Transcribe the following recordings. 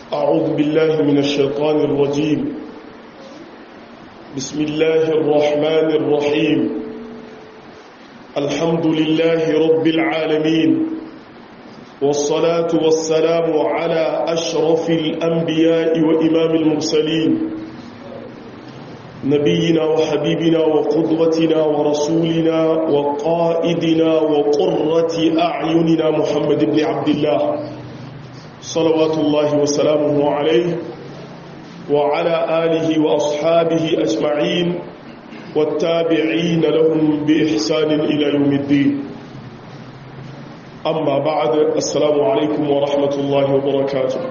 أعوذ بالله من الشيطان الرجيم بسم الله الرحمن الرحيم الحمد لله رب العالمين والصلاة والسلام على أشرف الأنبياء وإمام المرسلين نبينا وحبيبنا وقدوتنا ورسولنا وقائدنا وقرة أعيننا محمد بن عبد الله صلوات الله وسلامه عليه وعلى آله وأصحابه أجمعين والتابعين لهم بإحسان إلى يوم الدين أما بعد السلام عليكم ورحمة الله وبركاته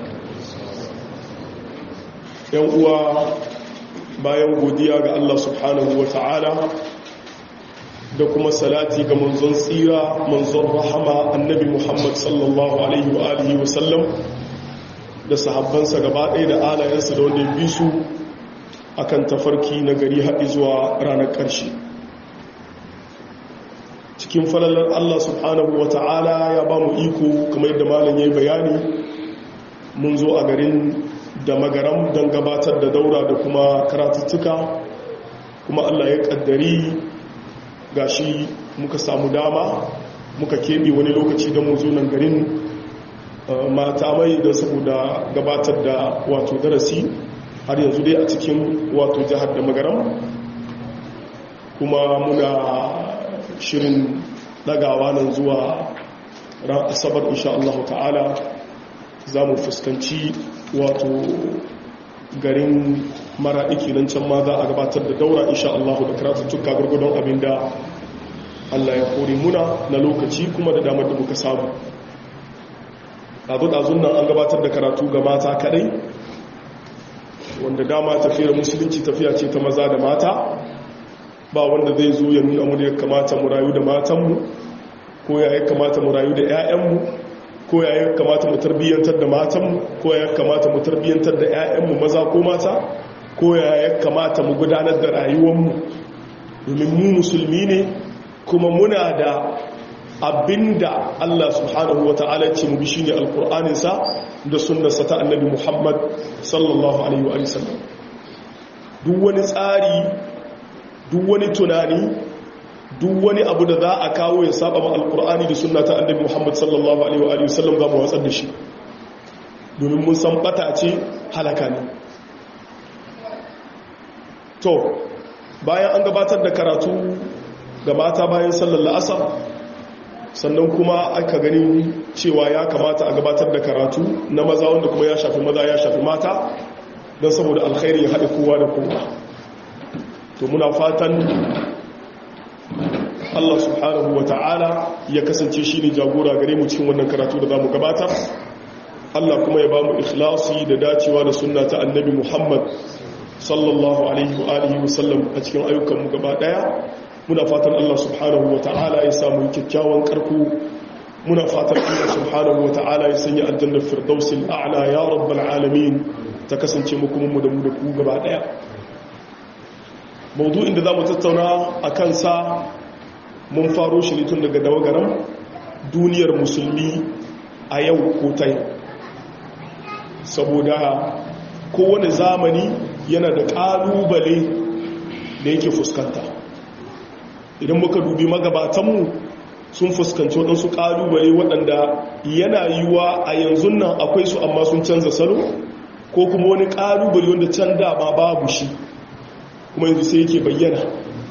يوم bayan godiya ga Allah subhanahu wa ta'ala da kuma salati ga manzon tsira manzon rahama annabi Muhammad sallallahu alaihi wa alihi wa sallam da sahabbansa gaba ɗaya da alayensa da wanda ya bi su akan tafarki na gari haɗi zuwa ranar ƙarshe cikin falalar Allah subhanahu wa ta'ala ya ba mu iko kamar yadda malam ya yi bayani mun zo a garin da magaram don gabatar da daura da kuma karatuttuka kuma Allah ya kaddari gashi muka samu dama muka keɓe wani lokaci don mu nan garin mata mai da saboda gabatar da wato darasi har yanzu dai a cikin wato jihar da magaram kuma muna shirin dagawa nan zuwa ran asabar insha Allah ta'ala za mu fuskanci wato garin mara iki nan can ma za a gabatar da daura insha Allah da karatuttuka gurgudun abinda Allah ya kore muna na lokaci kuma da damar da muka samu ɗazu-ɗazun nan an gabatar da karatu ga mata kaɗai wanda dama tafiyar musulunci tafiya ce ta maza da mata ba wanda zai zo ya nuna mu da ya kamata mu rayu da matanmu ko ya kamata mu rayu da 'ya'yanmu ko ya kamata mu tarbiyyantar da matanmu ko ya kamata mu tarbiyyantar da 'ya'yanmu maza ko mata ko ya kamata mu gudanar da rayuwarmu domin mu musulmi ne kuma muna da abinda Allah subhanahu wa ta'ala ce mu bi shine alqur'aninsa da sunnarsa ta annabi Muhammad sallallahu alaihi wa sallam duk wani tsari duk wani tunani duk wani abu da za a kawo ya saba ma alkur'ani da sunna ta annabi Muhammad sallallahu alaihi wa sallam za mu watsar da shi domin mun san bata ce halaka ne to bayan an gabatar da karatu ga mata bayan sallar la'asar sannan kuma aka gani cewa ya kamata a gabatar da karatu na maza wanda kuma ya shafi maza ya shafi mata don saboda alkhairi ya haɗe kowa da kowa to muna fatan Allah subhanahu wa ta'ala ya kasance shi ne jagora gare mu cikin wannan karatu da za mu gabatar Allah kuma ya ba mu ikhlasi da dacewa da sunna ta annabi Muhammad sallallahu alaihi wa alihi wa sallam a cikin ayyukanmu gaba daya muna fatan Allah subhanahu wa ta'ala ya samu kyakkyawan karku muna fatan Allah subhanahu wa ta'ala ya sanya aljannar firdausil a'la ya rabbal alamin ta kasance mu kuma mu da mu da ku gaba daya maudu'in da za mu tattauna a kansa mun faro shi ne tun daga dawagaran duniyar musulmi a yau ko ta yau saboda kowane zamani yana da ƙalubale da yake fuskanta idan muka dubi magabatanmu sun fuskanci waɗansu ƙalubale waɗanda yana yiwuwa a yanzu nan akwai su amma sun canza salo ko kuma wani ƙalubale wanda can dama babu shi kuma yanzu sai yake bayyana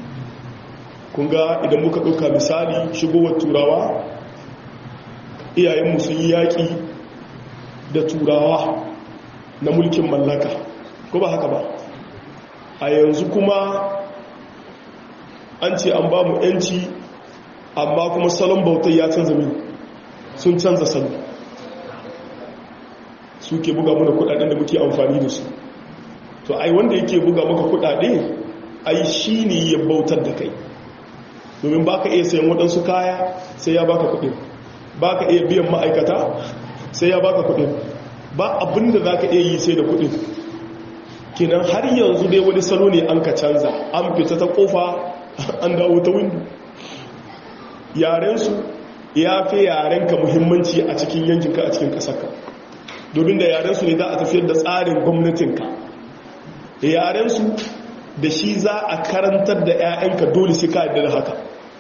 kunga idan muka ɗauka misali shigowar turawa iyayenmu sun yi yaƙi da turawa na mulkin mallaka ko ba haka ba a yanzu kuma an ce an ba mu 'yanci amma kuma salon bautai ya canza min sun canza salo suke buga muna kudaden da muke amfani da su to ai wanda yake buga maka kudade ai shi ne ya bautar da kai domin baka iya sayan waɗansu kaya sai ya baka kuɗin baka iya biyan ma'aikata sai ya baka kuɗin ba abinda za ka iya yi sai da kuɗin kinan har yanzu dai wani salo ne an ka canza an fita ta kofa an dawo ta windo yarensu ya fi yarenka muhimmanci a cikin yankinka a cikin ƙasarka domin da yarensu ne za a tafiyar da tsarin gwamnatinka da yarensu da shi za a karantar da 'ya'yanka dole sai ka da haka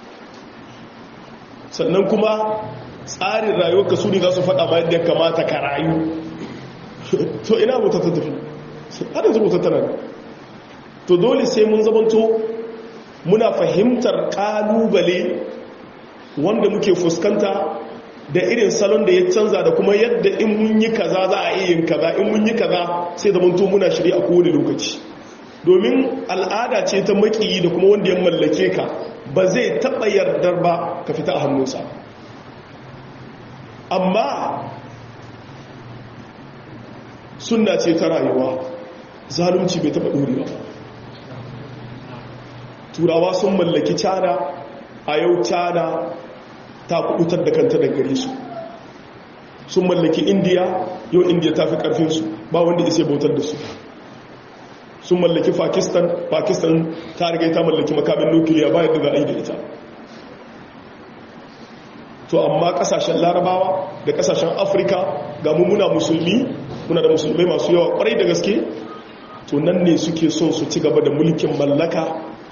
sannan kuma tsarin rayuwarka su ne za su faɗa ma yadda ya kamata ka rayu to ina wuta ta tafi har yanzu wuta tana to dole sai mun zamanto muna fahimtar ƙalubale wanda muke fuskanta da irin salon da ya canza da kuma yadda in mun yi kaza za a iya yin kaza in mun yi kaza sai zamanto muna shirya a kowane lokaci domin al'ada ce ta makiyi da kuma wanda ya mallake ka ba zai taɓa yardar ba ka fita a hannunsa amma sunna ce ta rayuwa zalunci bai taɓa ɗorewa turawa sun mallaki cana a yau cana ta kubutar da kanta da gare su sun mallaki indiya yau indiya ta fi ƙarfinsu ba wanda isa bautar da su sun mallaki pakistan pakistan ta riga ta mallaki makamin nukiliya ba yadda za a yi da ita to amma kasashen larabawa da kasashen afirka ga mummuna musulmi muna da musulmai masu yawa kwarai da gaske to nan ne suke son su ci gaba da mulkin mallaka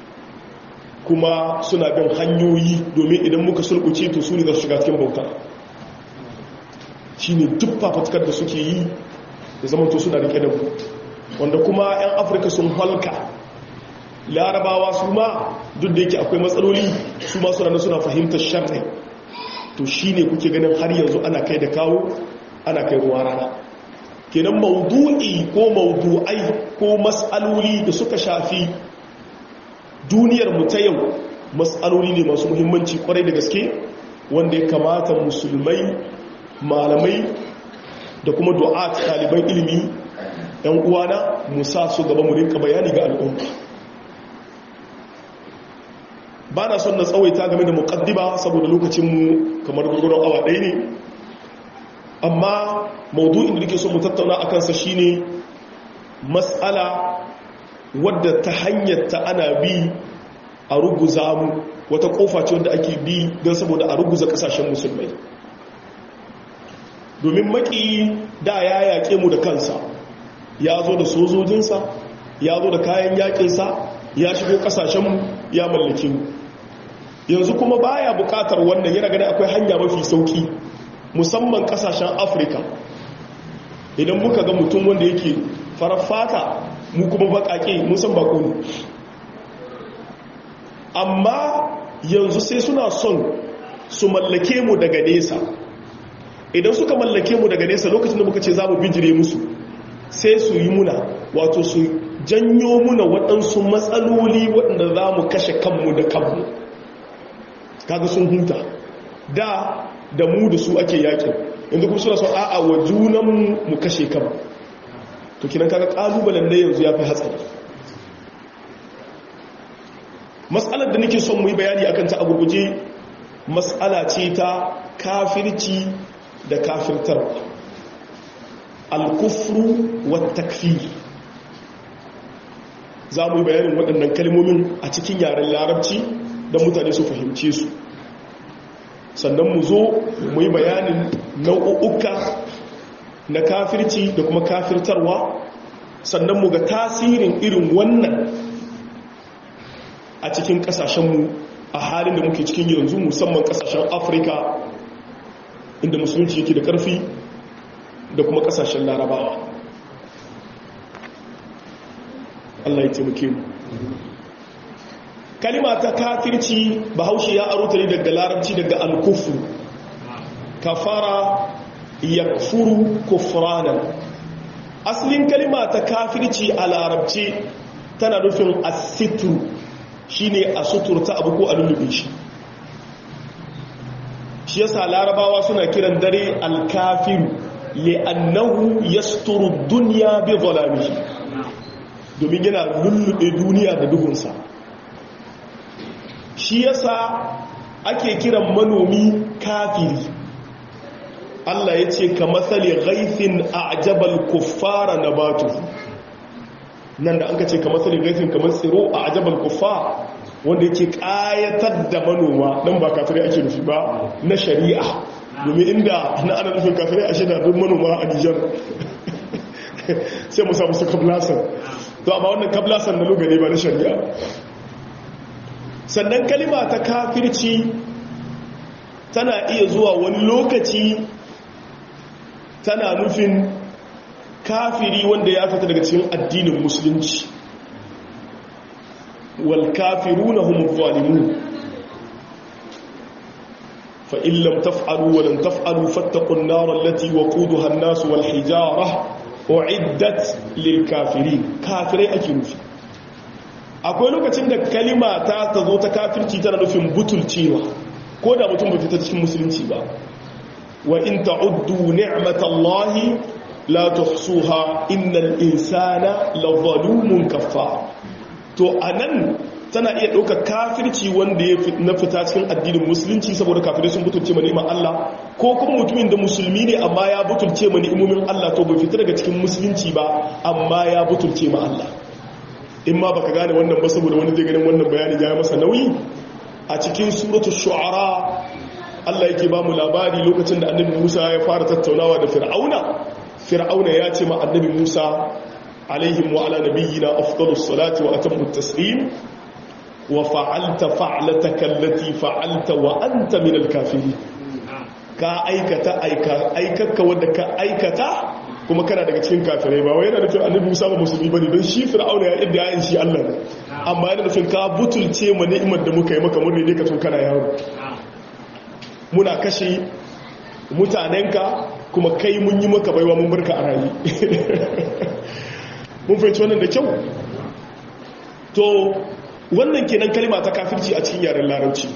kuma suna bin hanyoyi domin idan muka sulkuce to su ne za su shiga cikin bauta shi ne duk fafatkar da suke yi da zamanto suna rike da mu wanda kuma 'yan afirka sun halka larabawa su ma duk da yake akwai matsaloli su ma suna suna fahimtar sharri to shi ne kuke ganin har yanzu ana kai da kawo ana kai ruwa rana kenan maudu'i ko maudu'ai ko matsaloli da suka shafi duniyar mu ta yau matsaloli ne masu muhimmanci kwarai da gaske wanda ya kamata musulmai malamai da kuma du'at ɗaliban ilimi ‘yan uwana musa su gaba mu rinka bayani ga al'umma ba na son na tsawaita game da muƙaddima saboda lokacinmu kamar gurgurar awa ɗaya ne amma maudu'in da nake son mu tattauna a kansa shine matsala wadda ta hanyar ta ana bi a ruguza mu wata kofa ce wadda ake bi don saboda a ruguza kasashen musulmai domin maki da ya yaƙe mu da kansa ya zo da sojojinsa ya zo da kayan yaƙinsa ya shigo kasashenmu ya mallake mu yanzu kuma baya buƙatar wannan yana gani akwai hanya mafi sauki musamman kasashen afirka idan muka ga mutum wanda yake farar fata mu kuma baƙaƙe mun san bako ne amma yanzu sai suna son su mallake mu daga nesa idan suka mallake mu daga nesa lokacin da muka ce za mu bijire musu sai su yi muna wato su janyo muna waɗansu matsaloli waɗanda za mu kashe kanmu da kanmu kaga sun huta da da mu da su ake yakin yanzu kuma suna son a'a wa junanmu mu kashe kanmu to kinan kaga kalubalen da yanzu ya fi hatsari matsalar da nake son mu yi bayani akan ta a gurguje matsala ce ta kafirci da kafirtarwa alkufru wa takfir za mu yi bayanin waɗannan kalmomin a cikin yaren larabci don mutane su fahimce su sannan mu zo mu yi bayanin nau'uka na kafirci da kuma kafirtarwa sannan mu ga tasirin irin wannan a cikin kasashenmu a halin da muke cikin yanzu musamman kasashen afirka inda musulunci yake da karfi da kuma kasashen larabawa Allah ya taimake mu kalima ta kafirci bahaushe ya aro ta ne daga larabci daga alkufu kafara yakfuru kufranan asalin kalima ta kafirci a larabci tana nufin asitru shine a suturta abu ko a lullube shi shi yasa larabawa suna kiran dare alkafiru li'annahu yasturu dunya bi zalamihi domin yana lullube duniya da duhunsa shi yasa ake kiran manomi kafiri Allah ya ce ka matsali ghaifin a ajabal kuffara na batu nan da an ka ce ka matsali ghaifin kamar tsiro a ajabal kuffara wanda yake kayatar da manoma don ba kafirai ake nufi ba na shari'a domin inda na ana nufin kafirai a shida don manoma a nijar sai mu samu su kablasan to amma wannan kablasan na lugane ba na shari'a sannan kalima ta kafirci tana iya zuwa wani lokaci tana nufin kafiri wanda ya fita daga cikin addinin musulunci wal kafiruna hum zalimun fa in lam taf'alu wa lan taf'alu fattaqun nar allati waquduha an-nas wal hijara uiddat lil kafirin kafirai ake nufi akwai lokacin da kalima ta tazo ta kafirci tana nufin butulcewa ko da mutum bai fita cikin musulunci ba wa in ta'uddu ni'matallahi la tuhsuha innal insana lazalumun kaffar to anan tana iya ɗauka kafirci wanda ya na fita cikin addinin musulunci saboda kafirai sun butulce ma ni'imar Allah ko kuma mutumin da musulmi ne amma ya butulce ma ni'imomin Allah to bai fita daga cikin musulunci ba amma ya butulce ma Allah in ma baka gane wannan ba saboda wani zai ganin wannan bayani ya masa nauyi a cikin suratul shu'ara Allah yake ba mu labari lokacin da annabi Musa ya fara tattaunawa da Fir'auna Fir'auna ya ce ma annabi Musa alaihim wa ala nabiyyina afdalus salati wa atammu taslim wa fa'alta fa'lataka allati fa'alta wa anta minal kafirin ka aikata aika aikakka wanda ka aikata kuma kana daga cikin kafirai ba wai yana nufin annabi Musa ba musulmi bane don shi Fir'auna ya idda yayin shi Allah ne amma yana nufin ka butulce mu ni'imar da muka yi maka mun ne ka tun kana yaro muna kashe mutanenka kuma kai mun yi maka baiwa mun barka a rayi mun fahimci wannan da kyau to wannan kenan kalima ta kafirci a cikin yaren larabci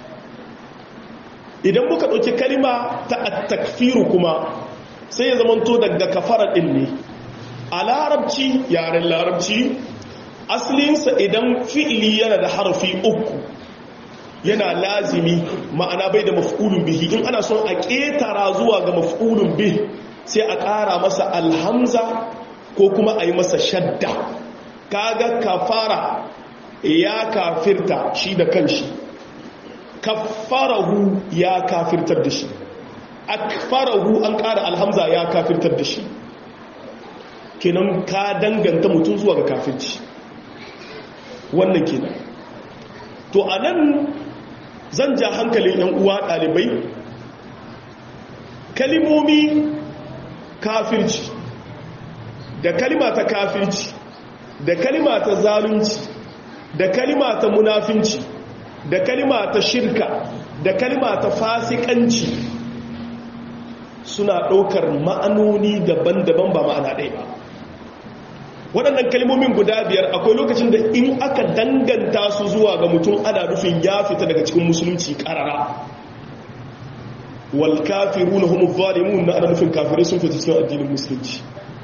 idan muka ɗauki kalima ta attakfiru kuma sai ya zamanto daga kafara ɗin ne a larabci yaren larabci asalinsa idan fi'ili yana da harfi uku yana lazimi ma'ana bai da maf'ulun bihi in ana son a ƙetara zuwa ga maf'ulun bih sai a ƙara masa alhamza ko kuma a yi masa shadda kaga kafara ya kafirta shi da kanshi kafarahu ya kafirtar da shi akfarahu an ƙara alhamza ya kafirtar da shi kenan ka danganta mutum zuwa ga kafirci wannan kenan to a nan zan ja hankalin yan uwa ɗalibai kalimomi kafirci da kalima ta kafirci da kalima ta zalunci da kalima ta munafinci da kalima ta shirka da kalima ta fasikanci suna ɗaukar ma'anoni daban-daban ba ma'ana ɗaya ba waɗannan kalmomin guda biyar akwai lokacin da in aka danganta su zuwa ga mutum ana rufin ya fita daga cikin musulunci ƙarara wal kafiru na homo zalimun na ana nufin kafirai sun fita cikin addinin musulunci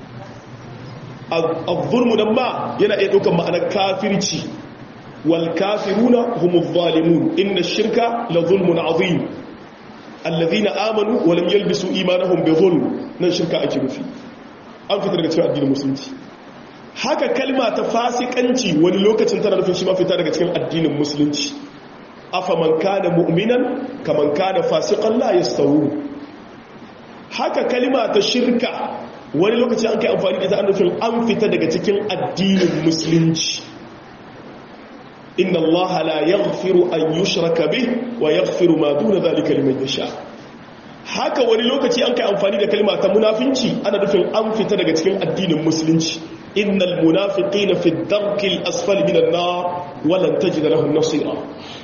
al-zulmu nan ma yana iya ɗaukar ma'anar kafirci wal kafiru na homo zalimun inna shirka la zulmun azim alladhina amanu wa lam yalbisu imanahum bi zulm nan shirka ake nufi an fita daga cikin addinin musulunci haka kalma ta fasikanci wani lokacin tana nufin shi mafita daga cikin addinin musulunci afa man kana mu'minan kaman kana fasiqan la yastawu haka kalma ta shirka wani lokacin an kai amfani da ita an nufin an fita daga cikin addinin musulunci inna allaha la yaghfiru an yushraka bih wa yaghfiru ma duna dhalika liman yasha haka wani lokaci an kai amfani da kalma ta munafinci ana nufin an fita daga cikin addinin musulunci innal munafiqina fi ad-darki al-asfali min an-nar wa lan tajid lahum nasira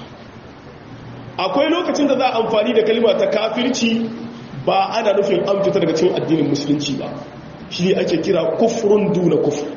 akwai lokacin da za a amfani da kalma ta kafirci ba ana nufin an fita daga cikin addinin musulunci ba shi ne ake kira kufrun duna kufr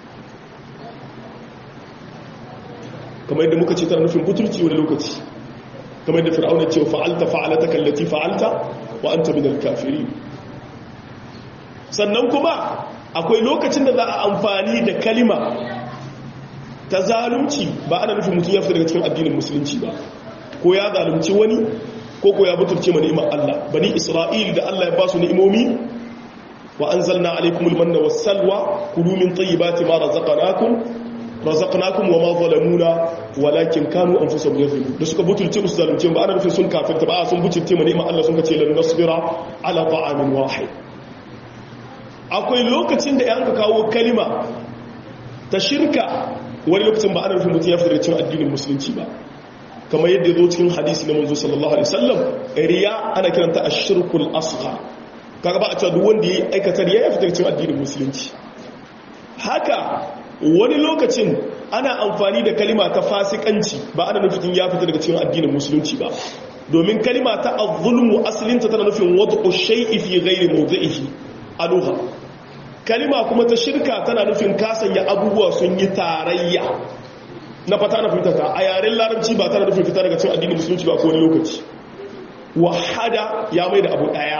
kamar yadda muka ce tana nufin butulci wani lokaci kamar yadda fir'auna ce fa'alta fa'alata kallati fa'alta wa anta min al-kafirin sannan kuma akwai lokacin da za a amfani da kalima ta zalunci ba ana nufin mutum ya fita daga cikin addinin musulunci ba ko ya zalunci wani ko ko ya butulce ma ni'imar Allah bani Isra'il da Allah ya ba su ni'imomi wa anzalna alaykumul manna was salwa kulu min tayyibati ma razaqnakum razaqnakum wa ma zalamuna walakin kanu anfusahum yadhlimun da suka butulce musu zalunce ba ana nufin sun kafirta ba sun butulce mu ni'ma Allah sun ce lan nasbira ala ta'amin wahid akwai lokacin da yanka kawo kalima ta shirka wani lokacin ba ana nufin mutum ya fitar da cin addinin musulunci ba kamar yadda ya zo cikin hadisi na manzo sallallahu alaihi wasallam riya ana kiranta ashirkul asghar kaga ba a cewa duk wanda ya aikata riya ya fitar da cin addinin musulunci haka wani lokacin ana amfani da kalima ta fasikanci ba ana nufin ya fita daga cikin addinin musulunci ba domin kalima ta az-zulmu asalinta tana nufin wad'u shay'i fi ghairi mawdi'ihi aluha kalima kuma ta shirka tana nufin kasanya abubuwa sun yi tarayya na fata na fitata a yaren larabci ba tana nufin fita daga cikin addinin musulunci ba ko wani lokaci wahada ya mai da abu daya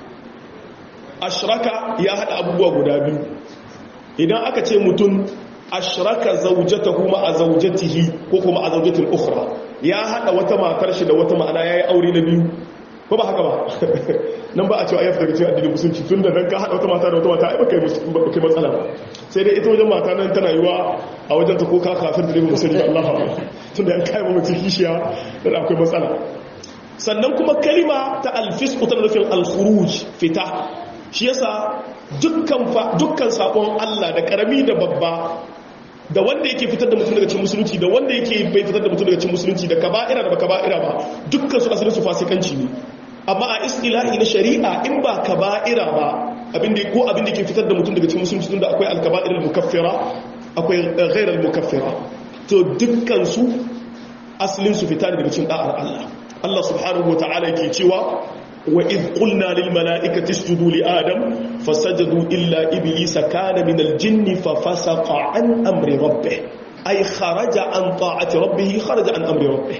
ashraka ya hada abubuwa guda biyu idan aka ce mutum ashraka zaujatahu ma a zaujatihi ko kuma a zaujatin ukhra ya hada wata matar shi da wata ma'ana yayi aure na biyu ko ba haka ba nan ba a cewa ayyuka daga cikin addinin musulunci tun da nan ka hada wata mata da wata mata ai baka yi matsala ba sai dai ita wajen mata nan tana yiwa a wajen ta ko ka kafir da ne musulmi Allah ba tun da an kai ba mutum kishiya da akwai matsala sannan kuma kalima ta alfisq ta nufin al-khuruj fita shi yasa dukkan dukkan sabon Allah da karami da babba da wanda yake fitar da mutum daga cikin musulunci da wanda yake bai fitar da mutum daga cikin musulunci da kaba'ira da kaba'ira ba dukkan su asalin su fasikanci ne amma a istilahi na shari'a in ba kaba'ira ba abinda ko abinda ke fitar da mutum daga cikin musulunci tunda akwai al-kaba'ir al-mukaffira akwai ghayr al-mukaffira to dukkan su asalin su fita daga cikin da'ar Allah Allah subhanahu wa ta'ala yake cewa وإذ قلنا للملائكة اسجدوا لآدم فسجدوا إلا إبليس كان من الجن ففسق عن أمر ربه أي خرج عن طاعة ربه خرج عن أمر ربه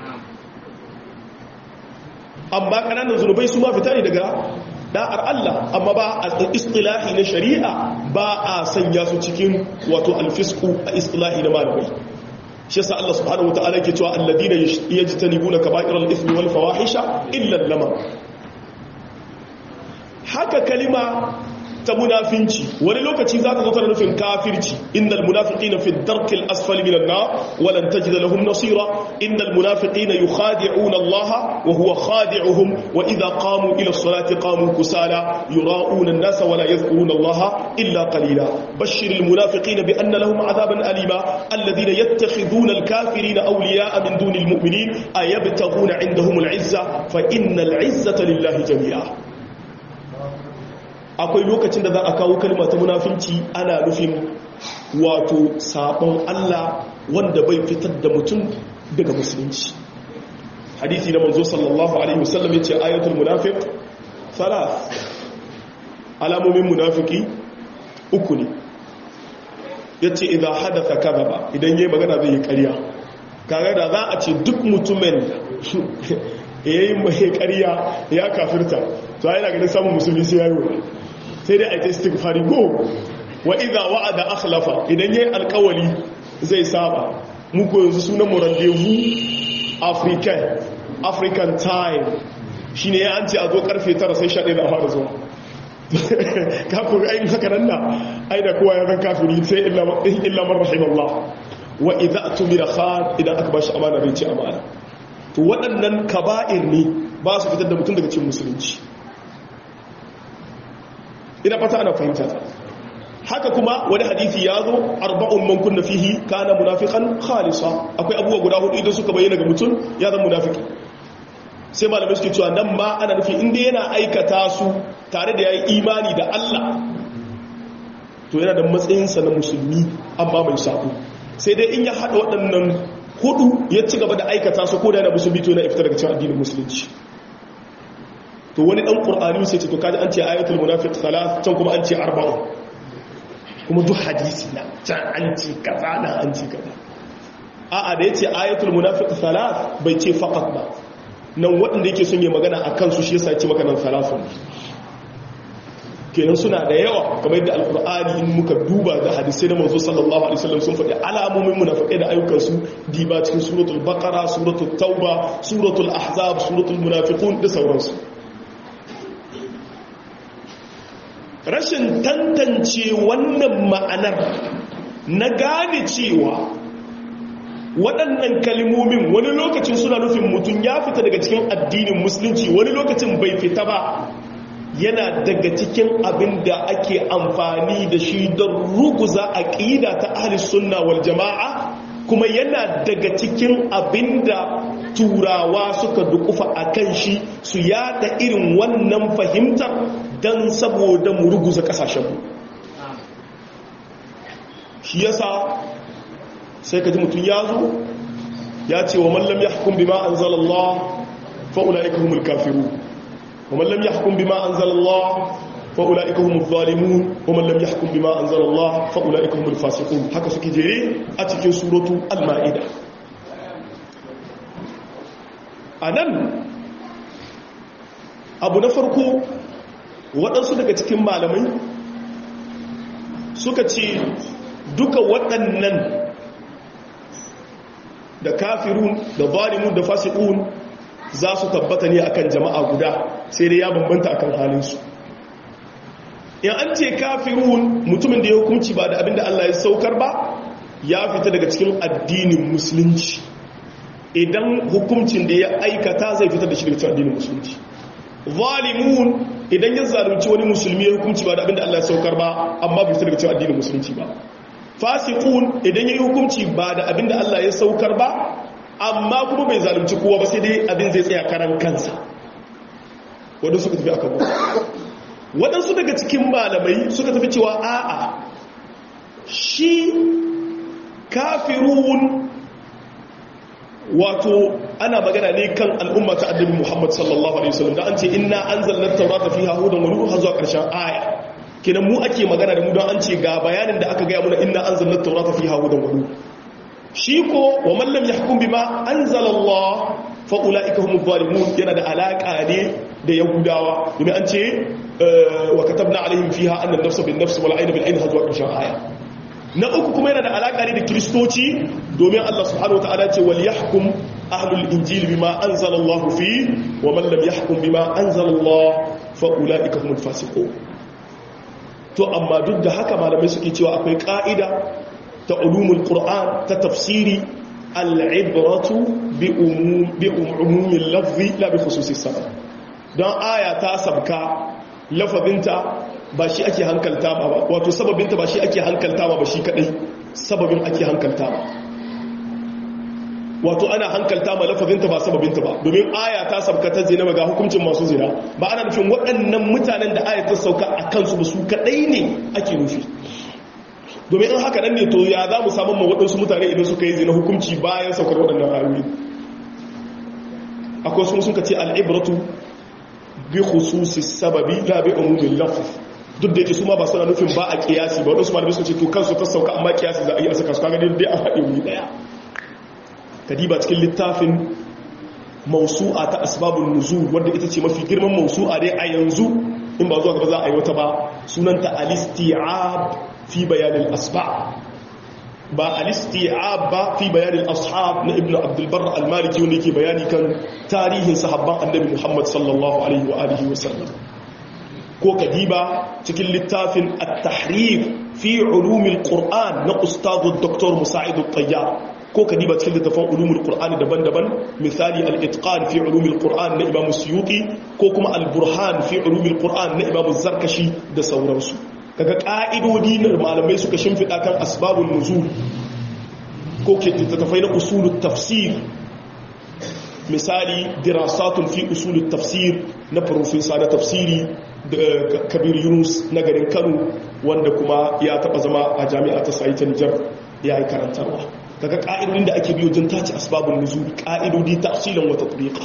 أما كان نزل سما في تاني دقاء da'ar Allah amma ba a istilahi na shari'a ba a sanya su cikin wato alfisku a istilahi na malamai shi yasa Allah subhanahu wataala yake cewa alladina yajtanibuna kaba'iral ithmi wal fawahisha illa lama haka kalima ta munafinci wani lokaci za ta zo tana nufin kafirci innal munafiqina fi darkil asfali minan nar wa lan tajid lahum nasira innal munafiqina yukhadi'una Allah wa huwa khadi'uhum wa idha qamu ila as-salati qamu kusala yura'una an-nasa wa la yadhkuruna Allah illa qalila bashshiril munafiqina bi anna lahum 'adaban alima alladhina yattakhidhuna al-kafirina awliya'a min dunil mu'minin ayabtaghuna 'indahum al-'izza fa innal 'izzata lillahi jami'a akwai lokacin da za a kawo kalma ta munafinci ana nufin wato sabon Allah wanda bai fitar da mutum daga musulunci hadisi na manzo sallallahu alaihi wasallam yace ayatul munafiq thalath alamomin munafiki uku ne yace idan hadatha kadhaba idan yayi magana zai yi ƙarya kaga da za a ce duk mutumin yayi mai ƙarya ya kafirta to ai daga samun musulmi sai yayi sai dai a yi istighfari go wa idha wa'ada akhlafa idan yayi alkawali zai saba mu ko yanzu sunan mu rendezvous african african time shine ya an ce a zo karfe 9 sai 11 da fara zuwa ka ku ai haka nan na ai da kowa ya zan kafiri sai illa illa man rahimallah wa idha tumira khan idan aka bashi amana bai ci amana to waɗannan kaba'ir ne ba su fitar da mutum daga cikin musulunci ina fata ana fahimta haka kuma wani hadisi ya zo arba'un man kunna fihi kana munafiqan khalisa akwai abubuwa guda hudu idan suka bayyana ga mutum ya zama munafiki sai malamai suke cewa nan ma ana nufi inda yana aikata su tare da yayi imani da Allah to yana da matsayinsa na musulmi amma mai sako sai dai in ya hada waɗannan hudu ya ci gaba da aikata su ko da yana musulmi to yana iftar daga cikin addinin musulunci to wani dan qur'ani sai ce to kaji an ce ayatul munafiq salat can kuma an ce arba'un kuma duk hadisi na can an ce kaza na an ce kaza a'a da yace ayatul munafiq salat bai ce faqat ba nan waɗanda yake son yi magana a kansu shi yasa ce maka nan salafun kenan suna da yawa kamar yadda alkur'ani in muka duba da hadisai na manzo sallallahu alaihi wasallam sun faɗi alamomin munafiqai da ayyukan su diba cikin suratul baqara suratul tauba suratul ahzab suratul munafiqun da sauransu rashin tantance wannan ma'anar na gane cewa waɗannan kalmomin wani lokacin suna nufin mutum ya fita daga cikin addinin musulunci wani lokacin bai fita ba yana daga cikin abin da ake amfani da shi don ruguza aƙida ta ahlis sunna wal jama'a kuma yana daga cikin abin da turawa suka dukufa a kan shi su yada irin wannan fahimtar don saboda mu ruguza ƙasashenmu shi yasa sai ka ji mutum ya zo ya ce wa mallam ya hukun bima an zalallah fa'ula'ika humul kafiru wa mallam ya hukun bima an zalallah fa'ula'ika humul zalimun wa mallam ya hukun bima an zalallah fa'ula'ika humul fasikun haka suke jere a cikin suratu al-ma'ida a nan abu na farko waɗansu daga cikin malamai suka ce duka waɗannan da kafirun da zalimun da fasiqun za su tabbata ne akan jama'a guda sai dai ya bambanta akan halinsu in an ce kafirun mutumin da ya hukunci ba da abinda Allah ya saukar ba ya fita daga cikin addinin musulunci idan hukuncin da ya aikata zai fita da shi daga cikin addinin musulunci zalimun idan ya zalunci wani musulmi ya hukunci ba da abinda Allah ya saukar ba amma bai fita daga cikin addinin musulunci ba fasiqun idan yayi hukunci ba da abinda Allah ya saukar ba amma kuma bai zalunci kowa ba sai dai abin zai tsaya karan kansa wadanda suka tafi akan waɗansu daga cikin malamai suka tafi cewa a'a shi kafirun wato ana magana ne kan al'umma ta annabi Muhammad sallallahu alaihi wasallam da an ce inna anzalna at-taurata fiha hudan wa nur har zuwa ƙarshen aya kenan mu ake magana da mu don an ce ga bayanin da aka gaya muna inna anzalna at-taurata fiha hudan wa nur shi ko wa man lam yahkum bima anzala Allah fa ulaika humuz zalimun yana da alaka ne da yahudawa domin an ce wa katabna alaihim fiha anna an-nafsa bin-nafs wal 'ayna bil-'ayn har zuwa ƙarshen aya na uku kuma yana da alaka ne da kristoci domin Allah subhanahu wa ta'ala ce wal yahkum ahlul injil bima anzala Allah fi wa man lam yahkum bima anzala Allah fa ulaika humul fasiqun to amma duk da haka malamai suke cewa akwai ka'ida ta ulumul qur'an ta tafsiri al-ibratu bi umum bi umumil lafzi la bi khususis sabab dan aya ta sabka lafazinta ba shi ake hankalta ba wato sababinta ba shi ake hankalta ba shi kadai sababin ake hankalta ba wato ana hankalta ma lafazinta ba sababinta ba domin aya ta sabka ta zina ga hukuncin masu zina ba ana nufin waɗannan mutanen da aya ta sauka a kansu ba su kadai ne ake nufi domin in haka nan ne to ya za mu samun ma waɗansu mutane idan suka yi zina hukunci bayan saukar waɗannan ayoyi akwai sun suka ce al'ibratu bi khususi sababi la bi umumin lafz duk da yake su ma ba suna nufin ba a kiyasi ba wadansu malamai suka ce to kansu ta sauka amma kiyasi za a yi a saka su kaga dai an haɗe wuri ɗaya kadiba cikin littafin mausu'a ta asbabun nuzul wanda ita ce mafi girman mausu'a dai a yanzu in ba zuwa gaba za a yi wata ba sunanta al-isti'ab fi bayanin asba ba al-isti'ab ba fi bayanin ashab na ibnu abdul barr al-maliki wanda yake bayani kan tarihin sahabban annabi muhammad sallallahu alaihi wa alihi wa sallam ko kadiba cikin littafin at-tahrif fi ulumil qur'an na ustadu dr musa'id at-tayyar ko kadiba cikin littafin ulumul qur'ani daban-daban misali al-itqan fi ulumil qur'an na imam suyuti ko kuma al-burhan fi ulumil qur'an na imam zarkashi da sauransu kaga ka'idodi na malamai suka shimfida kan asbabun nuzul ko ke littafai na usulut tafsir misali dirasatun fi usulut tafsir na profesa na tafsiri da kabir yunus na garin kano wanda kuma ya taba zama a jami'a ta sai ta nijar ya yi karantarwa kaga ka'idodin da ake biyo don tace asbabun nuzul ka'idodi tafsilan wa tatbiqa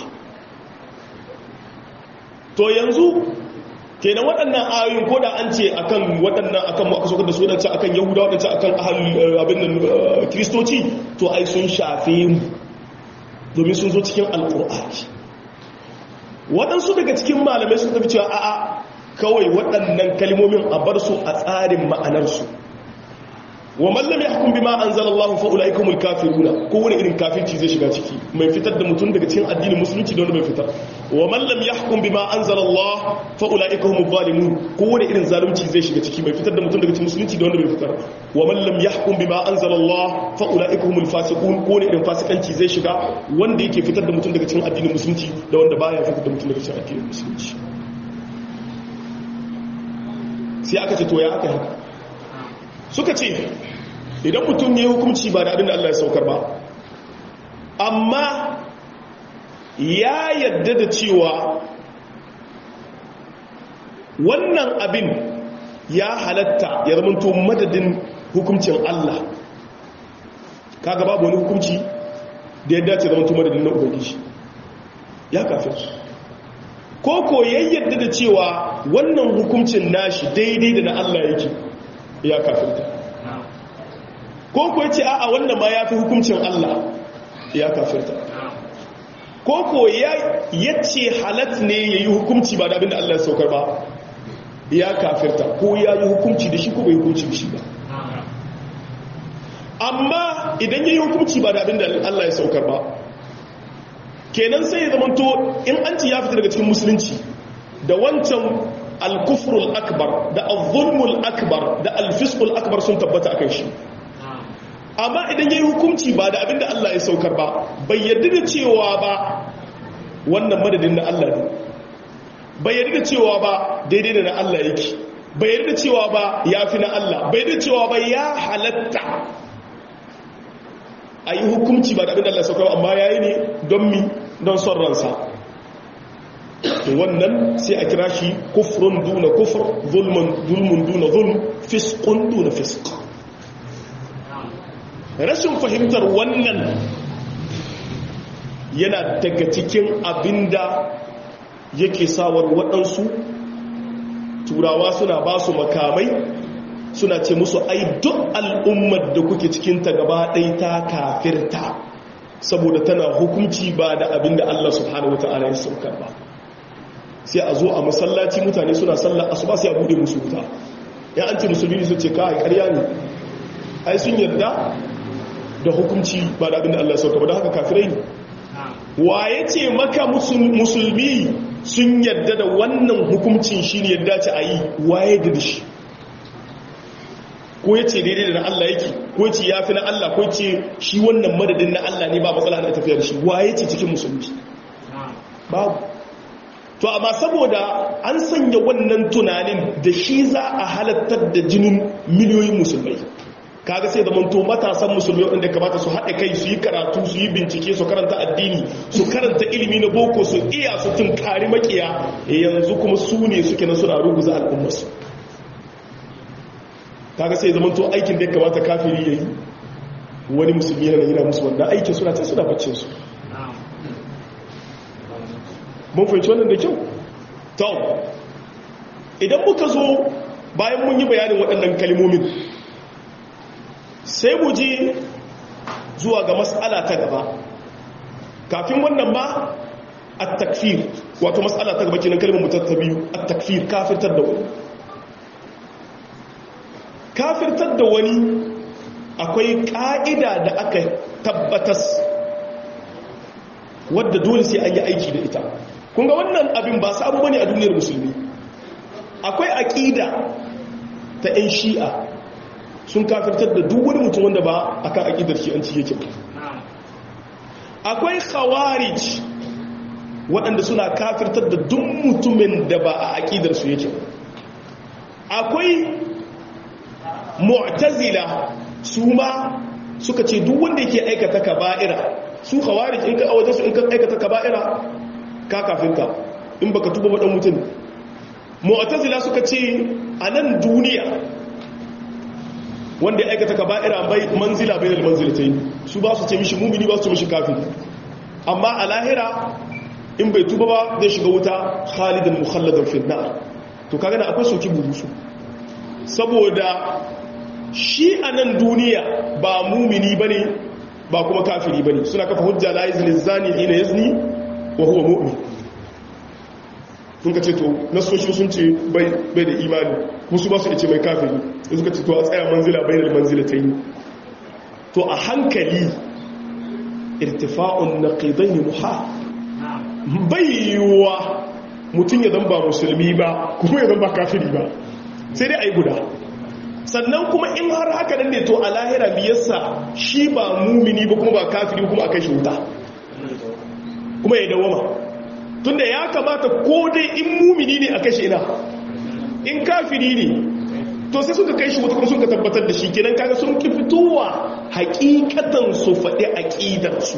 to yanzu kenan waɗannan ayoyin ko da an ce akan waɗannan akan aka sokar da su waɗancan akan yahuda waɗancan akan ahalul abin nan kristoci to ai sun shafe mu domin sun zo cikin alƙur'ani waɗansu daga cikin malamai sun tafi cewa a'a kawai waɗannan kalmomin a bar su a tsarin ma'anarsu wa mallam ya hukum bima anzalallahu fa ulaikumul kafiruna ko wani irin kafirci zai shiga ciki mai fitar da mutum daga cikin addinin musulunci da wanda mai fitar wa man lam yahkum bima anzala Allah fa ulaika humuz zalimun kowane irin zalunci zai shiga ciki mai fitar da mutum daga cikin musulunci da wanda bai fitar wa man lam yahkum bima anzala Allah fa ulaika humul fasiqun kowane irin fasikanci zai shiga wanda yake fitar da mutum daga cikin addinin musulunci da wanda baya fitar da mutum daga cikin addinin musulunci sai aka ce to ya aka haka suka ce idan mutum ne hukunci ba da abin da Allah ya saukar ba amma ya yadda da cewa wannan abin ya halatta ya zamanto madadin hukuncin Allah kaga babu wani hukunci da ya dace zamanto madadin na ubangiji ya kafin ko ko yayyada da cewa wannan hukuncin nashi daidai da na Allah yake ya kafirta ko ko yace a'a wannan ma yafi hukuncin Allah ya kafirta ko ko ya yace halat ne yayi hukunci ba da abinda Allah ya saukar ba ya kafirta ko ya yi hukunci da shi ko bai hukunci da shi ba amma idan yayi hukunci ba da abinda Allah ya saukar ba kenan sai ya zamanto in an ci ya fita daga cikin musulunci da wancan al-kufrul akbar da al-zulmul akbar da al-fisqul akbar sun tabbata akan shi amma idan yayi hukunci ba da abinda Allah ya saukar ba bai yarda da cewa ba wannan madadin na Allah ne bai yarda da cewa ba daidai da na Allah yake bai yarda da cewa ba yafi na Allah bai yarda da cewa ba ya halatta ayi hukunci ba da abinda Allah ya saukar amma yayi ne don mi don son ransa wannan sai a kira shi kufrun duna kufr zulmun zulmun duna zulm fisqun duna fisq rashin fahimtar wannan yana daga cikin abinda yake sawar waɗansu turawa suna ba su makamai suna ce musu ai duk al'ummar da kuke cikinta gaba ɗai ta kafirta saboda tana hukunci ba da abinda Allah subhanahu wa ta'ala ya saukar ba sai a zo a masallaci mutane suna sallar asuba sai a bude musu wuta ya an ce musulmi su ce kai ƙarya ne ai sun yarda da hukunci ba da abinda Allah ya saukar ba da haka kafirai ne waye ce maka musulmi sun yarda da wannan hukuncin shine yadda ce a yi waye da shi ko ya ce daidai da na Allah yake ko ce ya fi na Allah ko ce shi wannan madadin na Allah ne ba matsala na tafiya da shi waye ce cikin musulmi babu to amma saboda an sanya wannan tunanin da shi za a halattar da jinin miliyoyin musulmai kaga sai zaman to matasan musulmai wanda kamata su haɗe kai su yi karatu su yi bincike su karanta addini su karanta ilimi na boko su iya su tunkari makiya yanzu kuma su ne suke na suna ruguza al'ummarsu kaga sai zaman to aikin da ya kamata kafiri ya yi wani musulmi yana yana musu wanda aikin suna can suna baccin su mun fahimci wannan da kyau to idan muka zo bayan mun yi bayanin waɗannan kalmomin sai mu je zuwa ga matsala ta gaba kafin wannan ma a takfir wato matsala ta gaba kenan kalmar mutar ta biyu a takfir kafirtar da wani kafirtar da wani akwai ƙa'ida da aka tabbatas wadda dole sai an yi aiki da ita kunga wannan abin ba sabu bane a duniyar musulmi akwai aƙida ta 'yan shi'a sun kafirtar da duk wani mutum wanda ba a kan aƙidar shi'anci yake ba akwai khawarij waɗanda suna kafirtar da duk mutumin da ba a aƙidar su yake akwai mu'tazila su ma suka ce duk wanda yake aikata kaba'ira su khawarij in ka awaje su in ka aikata kaba'ira ka kafinta in baka tuba ba dan mutum mu'tazila suka ce a nan duniya wanda ya aikata kaba'ira bai manzila bainal manzilatayn su ba su ce mishi mumini ba su mishi kafiri amma a lahira in bai tuba ba zai shiga wuta khalidan mukhalladan fi nar to kaga na akwai soki burusu saboda shi a nan duniya ba mumini bane ba kuma kafiri bane suna kafa hujja la yazni zani ina yazni wa huwa mu'min sun ka ce to nasoshi sun ce bai da imani musu ba su ce mai kafiri da suka ce to a tsaya manzila bai da manzila ta yi to a hankali irtifa'un na ƙidan yi muha bayyuwa mutum ya zamba musulmi ba kuma ya zamba kafiri ba sai dai a yi guda sannan kuma in har haka nan ne to a lahira biyarsa shi ba mumini ba kuma ba kafiri kuma a kai shi wuta kuma ya dawama tunda ya kamata ko dai in mumini ne a kai shi ina in kafiri ne to sai suka kai shi wuta kuma suka tabbatar da shi kenan kaga sun ki fitowa hakikatan su faɗi aqidar su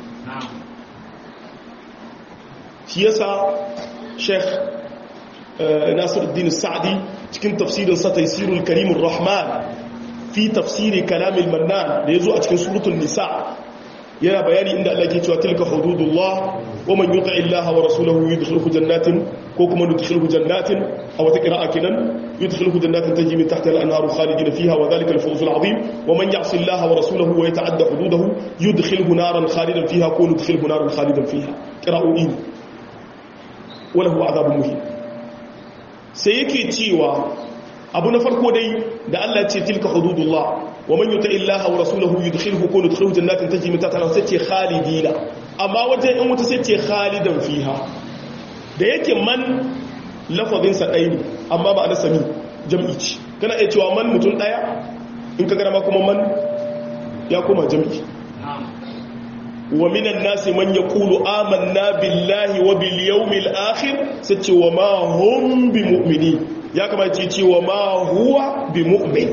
shi yasa Sheikh Nasiruddin Sa'di cikin tafsirin sa Taysirul Karimur Rahman fi tafsiri Kalamil Mannan da yazo a cikin suratul Nisa yana bayani inda Allah ke cewa tilka hududullah wa man yuti illaha wa rasulahu yudkhilhu jannatin ko kuma yudkhilhu jannatin aw ta qira'a kidan yudkhilhu jannatin tajri min tahtiha al-anharu khalidina fiha wa dhalika al-fawz al-'azim wa man ya'si illaha wa rasulahu wa yata'adda hududahu yudkhilhu naran khalidan fiha ko yudkhilhu naran khalidan fiha qira'u'in wa lahu 'adhabun muhin sai yake cewa abu na farko dai da Allah ce tilka hududullah wa man yuti illaha wa rasulahu yudkhilhu kun yudkhilhu jannatin tajri min tahtiha sai ce khalidina amma wajen in wuta sai ce khalidan fiha da yake man lafazin sa dai amma ba da sami jam'i ce kana iya cewa man mutum daya in ka garama kuma man ya koma jam'i wa minan nasi man yaqulu amanna billahi wa bil yawmil akhir sai ce wa ma hum bi mu'minin ya kamata ce wa ma huwa bi mu'min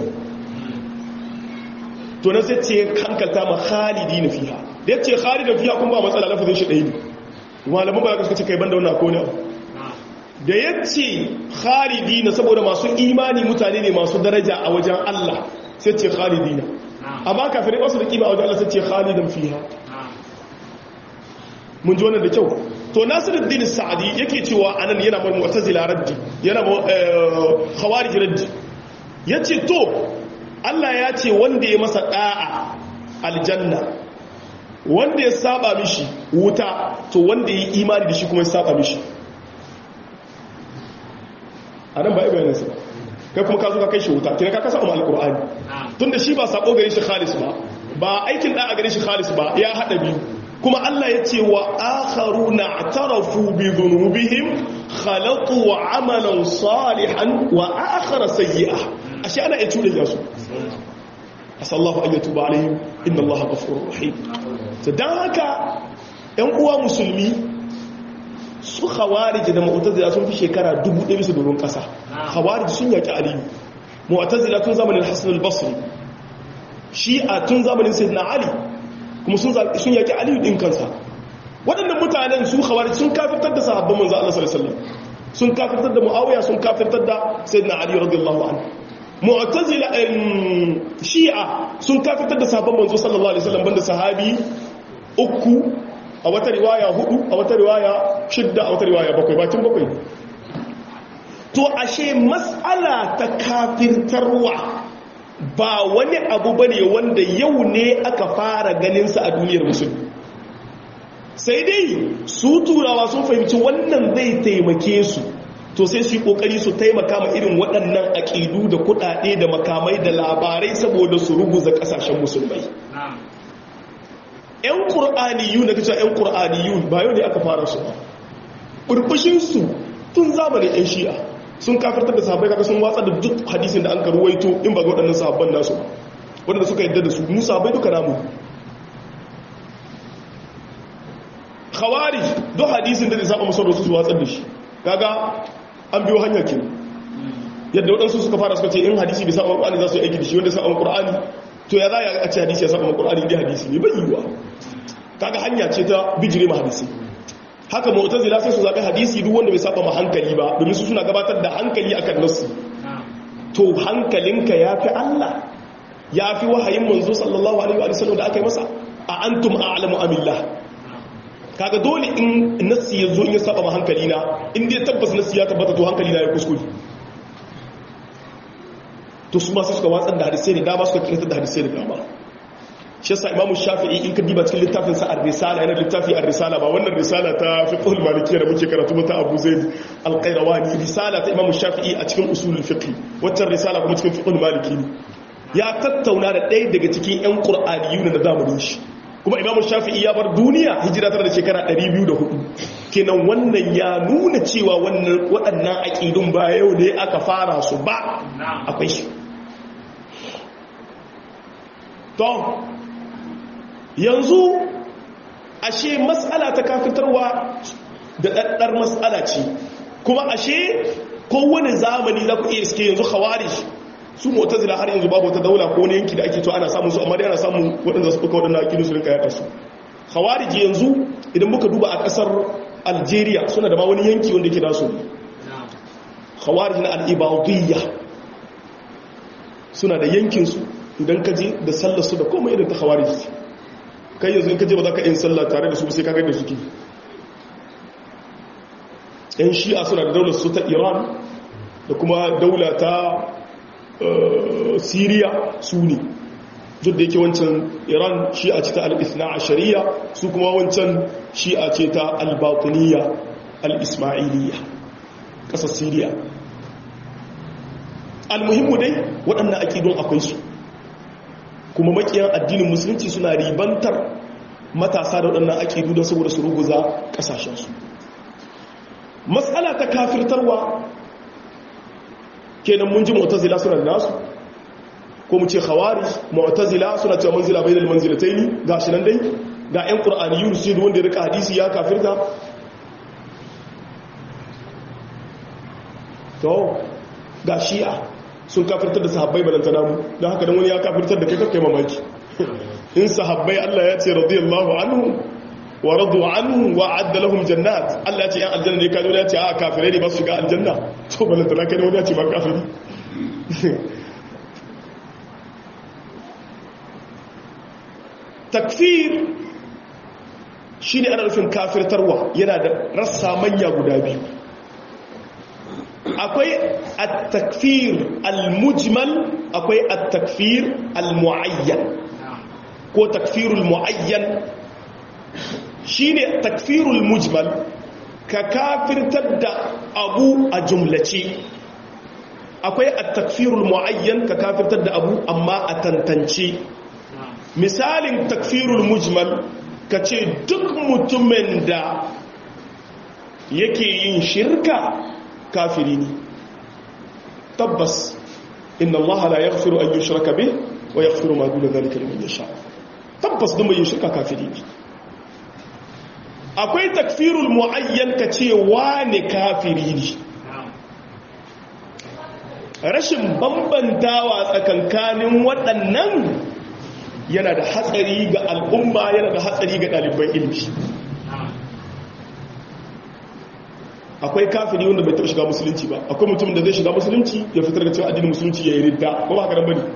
to na sai ce hankalta ma khalidi na fiha da yace khalidi na fiha kuma ba matsala lafazin shi ɗaya ne malamu ba ka ce kai banda wannan ko ne da yace khalidi na saboda masu imani mutane ne masu daraja a wajen Allah sai ce khalidi na amma kafirai ba su da kima a wajen Allah sai ce khalidan fiha mun ji wannan da kyau to nasiruddin sa'adi yake cewa anan yana mar mu'tazila raddi yana khawarij raddi yace to Allah ya ce wanda ya masa da'a aljanna wanda ya saba mishi wuta to wanda ya imani da shi kuma ya saba mishi anan ba ibanin sa kai kuma ka zo ka kai shi wuta kina ka kasa umar alqur'ani tunda shi ba sabo gare shi khalis ba ba aikin da'a gare shi khalis ba ya hada biyu kuma Allah ya ce wa akharu na tarafu bi dhunubihim khalaqu amalan salihan wa akhara sayyi'a ashe ana iya cuɗe su asallahu an yatuba alaihim inna allaha ghafurur rahim to dan haka ɗan uwa musulmi su khawarij da mu'tazila sun fi shekara 1000 bisa doron ƙasa khawarij sun yaki aliyu mu'tazila tun zamanin hasan al-basri shi'a tun zamanin sayyidina ali kuma sun yaki aliyu ɗin kansa waɗannan mutanen su khawarij sun kafirtar da sahabban manzo Allah sallallahu alaihi wasallam sun kafirtar da muawiya sun kafirtar da sayyidina ali radiyallahu anhu mu'tazila shi'a sun kafirtar da sahabban manzo sallallahu alaihi wasallam banda sahabi uku a wata riwaya hudu a wata riwaya shidda a wata riwaya bakwai bakin bakwai to ashe mas'ala ta kafirtarwa ba wani abu bane wanda yau ne aka fara ganinsa a duniyar musulmi sai dai su turawa sun fahimci wannan zai taimake su to sai su yi kokari su taimaka ma irin waɗannan aƙidu da kuɗaɗe da makamai da labarai saboda su ruguza ƙasashen musulmai ‘yan ƙur'aniyu na kacin ‘yan ƙur'aniyu ba yau ne aka fara su ba ɓurɓushinsu tun zamanin ‘yan shi'a sun kafirtar da sahabbai kaga sun watsa da duk hadisin da an karuwaito in ba ga waɗannan sahabban nasu waɗanda suka yadda da su mu sahabbai duka namu khawarij duk hadisin da zai saba musu da su su watsar da shi kaga an biyo hanyar kin yadda waɗansu suka fara suka ce in hadisi bai saba Qur'ani za su yi aiki da shi wanda saba Qur'ani to ya za a ce hadisi ya saba Qur'ani dai hadisi ne bai yiwa kaga hanya ce ta bijire ma hadisi haka mu'tazila sai su zabi hadisi duk wanda bai saba ma hankali ba domin su suna gabatar da hankali akan nasu to hankalinka yafi Allah yafi wahayin manzo sallallahu alaihi wa sallam da aka yi masa a antum a'lamu amillah kaga dole in nassi ya zo in ya saba ma hankali na in dai tabbas nassi ya tabbata to hankali na ya kuskure to su ma suka watsar da hadisai da dama suka kirkir da hadisai da dama shi yasa imamu shafi'i in ka diba cikin littafin sa ar-risala yana littafi ar-risala ba wannan risala ta fiqh al-malikiyya da muke karatu ba ta Abu Zaid al-Qayrawani risala ta imamu shafi'i a cikin usulul fiqh waccan risala kuma cikin fiqh al-maliki ya tattauna da ɗaya daga cikin ƴan qur'aniyun da zamanin shi kuma imamu shafi'i ya bar duniya hijira tana da shekara 204 kenan wannan ya nuna cewa waɗannan aƙidun ba yau ne aka fara su ba akwai shi to yanzu ashe matsala ta kafitarwa da ɗaɗɗar matsala ce kuma ashe kowane zamani za ku iya iske yanzu khawarij su mutazila har yanzu babu wata daula ko wani yanki da ake to ana samun su amma dai ana samun waɗanda su ɗauka waɗanda akidu su rinka yaƙa su khawarij yanzu idan muka duba a ƙasar algeria suna da ma wani yanki wanda ke nasu khawarij na al'ibadiyya suna da yankinsu idan ka je da sallar su da komai irin ta khawarij kai yanzu in ka je ba za ka yin sallah tare da su sai ka ga da suke yan shi'a suna da daular su ta iran da kuma daula ta siriya su ne duk da yake wancan iran shi'a ce ta al-ithna a shari'a su kuma wancan shi'a ce ta al-batuniya al-ismailiyya ƙasar siriya al-muhimmu dai waɗannan aƙidun akwai su kuma makiyan addinin musulunci suna ribantar matasa da waɗannan aƙidu don saboda su ruguza ƙasashensu matsala ta kafirtarwa kenan mun ji mu'tazila suna da nasu ko mu ce khawari mu'tazila suna cewa manzila bainal manzilataini gashi nan dai ga ƴan qur'aniyun su da wanda ya rika hadisi ya kafirta to ga shi'a sun kafirtar da sahabbai balanta namu don haka dan wani ya kafirtar da kai kai mamaki in sahabbai Allah ya ce radiyallahu anhu wa radu anhu wa adda lahum jannat Allah ya ce yan aljanna ne kazo ya ce a kafirai ne ba su ga aljanna to balanta na kai wani ya ce ba kafiri takfir shine ana nufin kafirtarwa yana da rassa manya guda biyu akwai at-takfir al-mujmal akwai at-takfir al-muayyan ko takfirul muayyan shine takfirul mujmal ka kafirtar da abu a jumlace akwai at-takfirul muayyan ka kafirtar da abu amma a tantance misalin takfirul mujmal ka ce duk mutumin da yake yin shirka kafiri ne tabbas inna allaha la yaghfiru an yushraka bih wa yaghfiru ma duna dhalika liman yasha tabbas duk mai yin shirka kafiri ne akwai takfirul muayyan ka ce wane kafiri ne rashin bambantawa tsakankanin waɗannan yana da hatsari ga al'umma yana da hatsari ga ɗaliban ilmi akwai kafiri wanda bai taɓa shiga musulunci ba akwai mutum da zai shiga musulunci ya fitar da cewa addinin musulunci ya yi ridda ko ba haka bane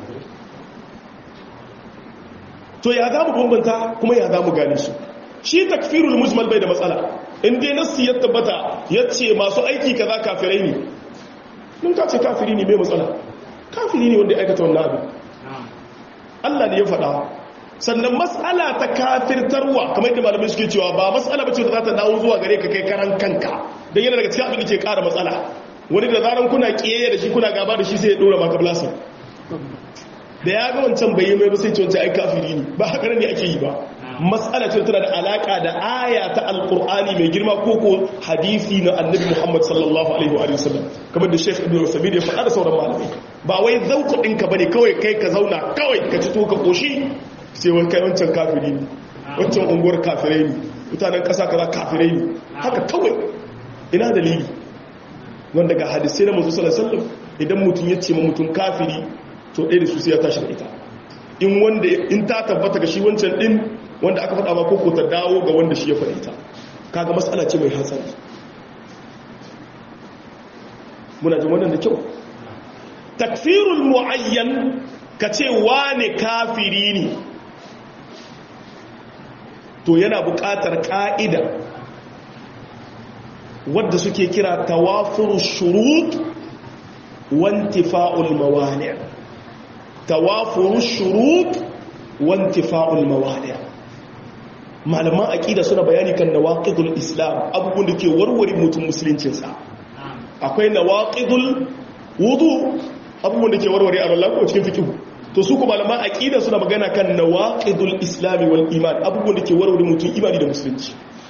to ya za mu bambanta kuma ya za mu gane su shi takfirul mujmal bai da matsala in dai nassi ya tabbata ya ce masu aiki kaza kafirai ne mun ka ce kafiri ne mai matsala kafiri ne wanda ya aikata wannan abin Allah ne ya faɗa sannan matsala ta kafirtarwa kamar yadda malamai suke cewa ba matsala bace da za ta dawo zuwa gare ka kai karan kanka don yana daga cikin abin da ke ƙara matsala wani da zaran kuna ƙiyayya da shi kuna gaba da shi sai ya ɗora maka blasa da ya ga wancan bai yi mai ba sai ce wancan ai kafiri ne ba haka ne ake yi ba matsala ce tana da alaka da aya ta alkur'ani mai girma ko ko hadisi na annabi muhammad sallallahu alaihi wa sallam kamar da sheikh ibn sabir ya faɗa da sauran malamai ba wai zauku ɗinka bane kawai kai ka zauna kawai ka ci to ka koshi sai wani kai wancan kafiri ne wancan unguwar kafirai ne mutanen ƙasa kaza kafirai ne haka kawai ina dalili wanda ga hadisai na manzo sallallahu alaihi wasallam idan mutum ya ce ma mutum kafiri to ɗaya da su sai ya tashi da ita in wanda in ta tabbata ga shi wancan din wanda aka faɗa ba ko ta dawo ga wanda shi ya faɗi ta kaga matsala ce mai hatsari muna jin wannan da kyau takfirul muayyan ka ce wane kafiri ne to yana buƙatar ƙa'ida wadda suke kira tawafuru shurut wantifa'ul mawani tawafuru shurut wantifa'ul mawani malaman aqida suna bayani kan nawaqidul islam abubuwan da ke warware mutum musuluncinsa akwai nawaqidul wudu abubuwan da ke warware a Allah ko cikin fiqh to su kuma malaman aqida suna magana kan nawaqidul islami wal iman abubuwan da ke warware mutum imani da musulunci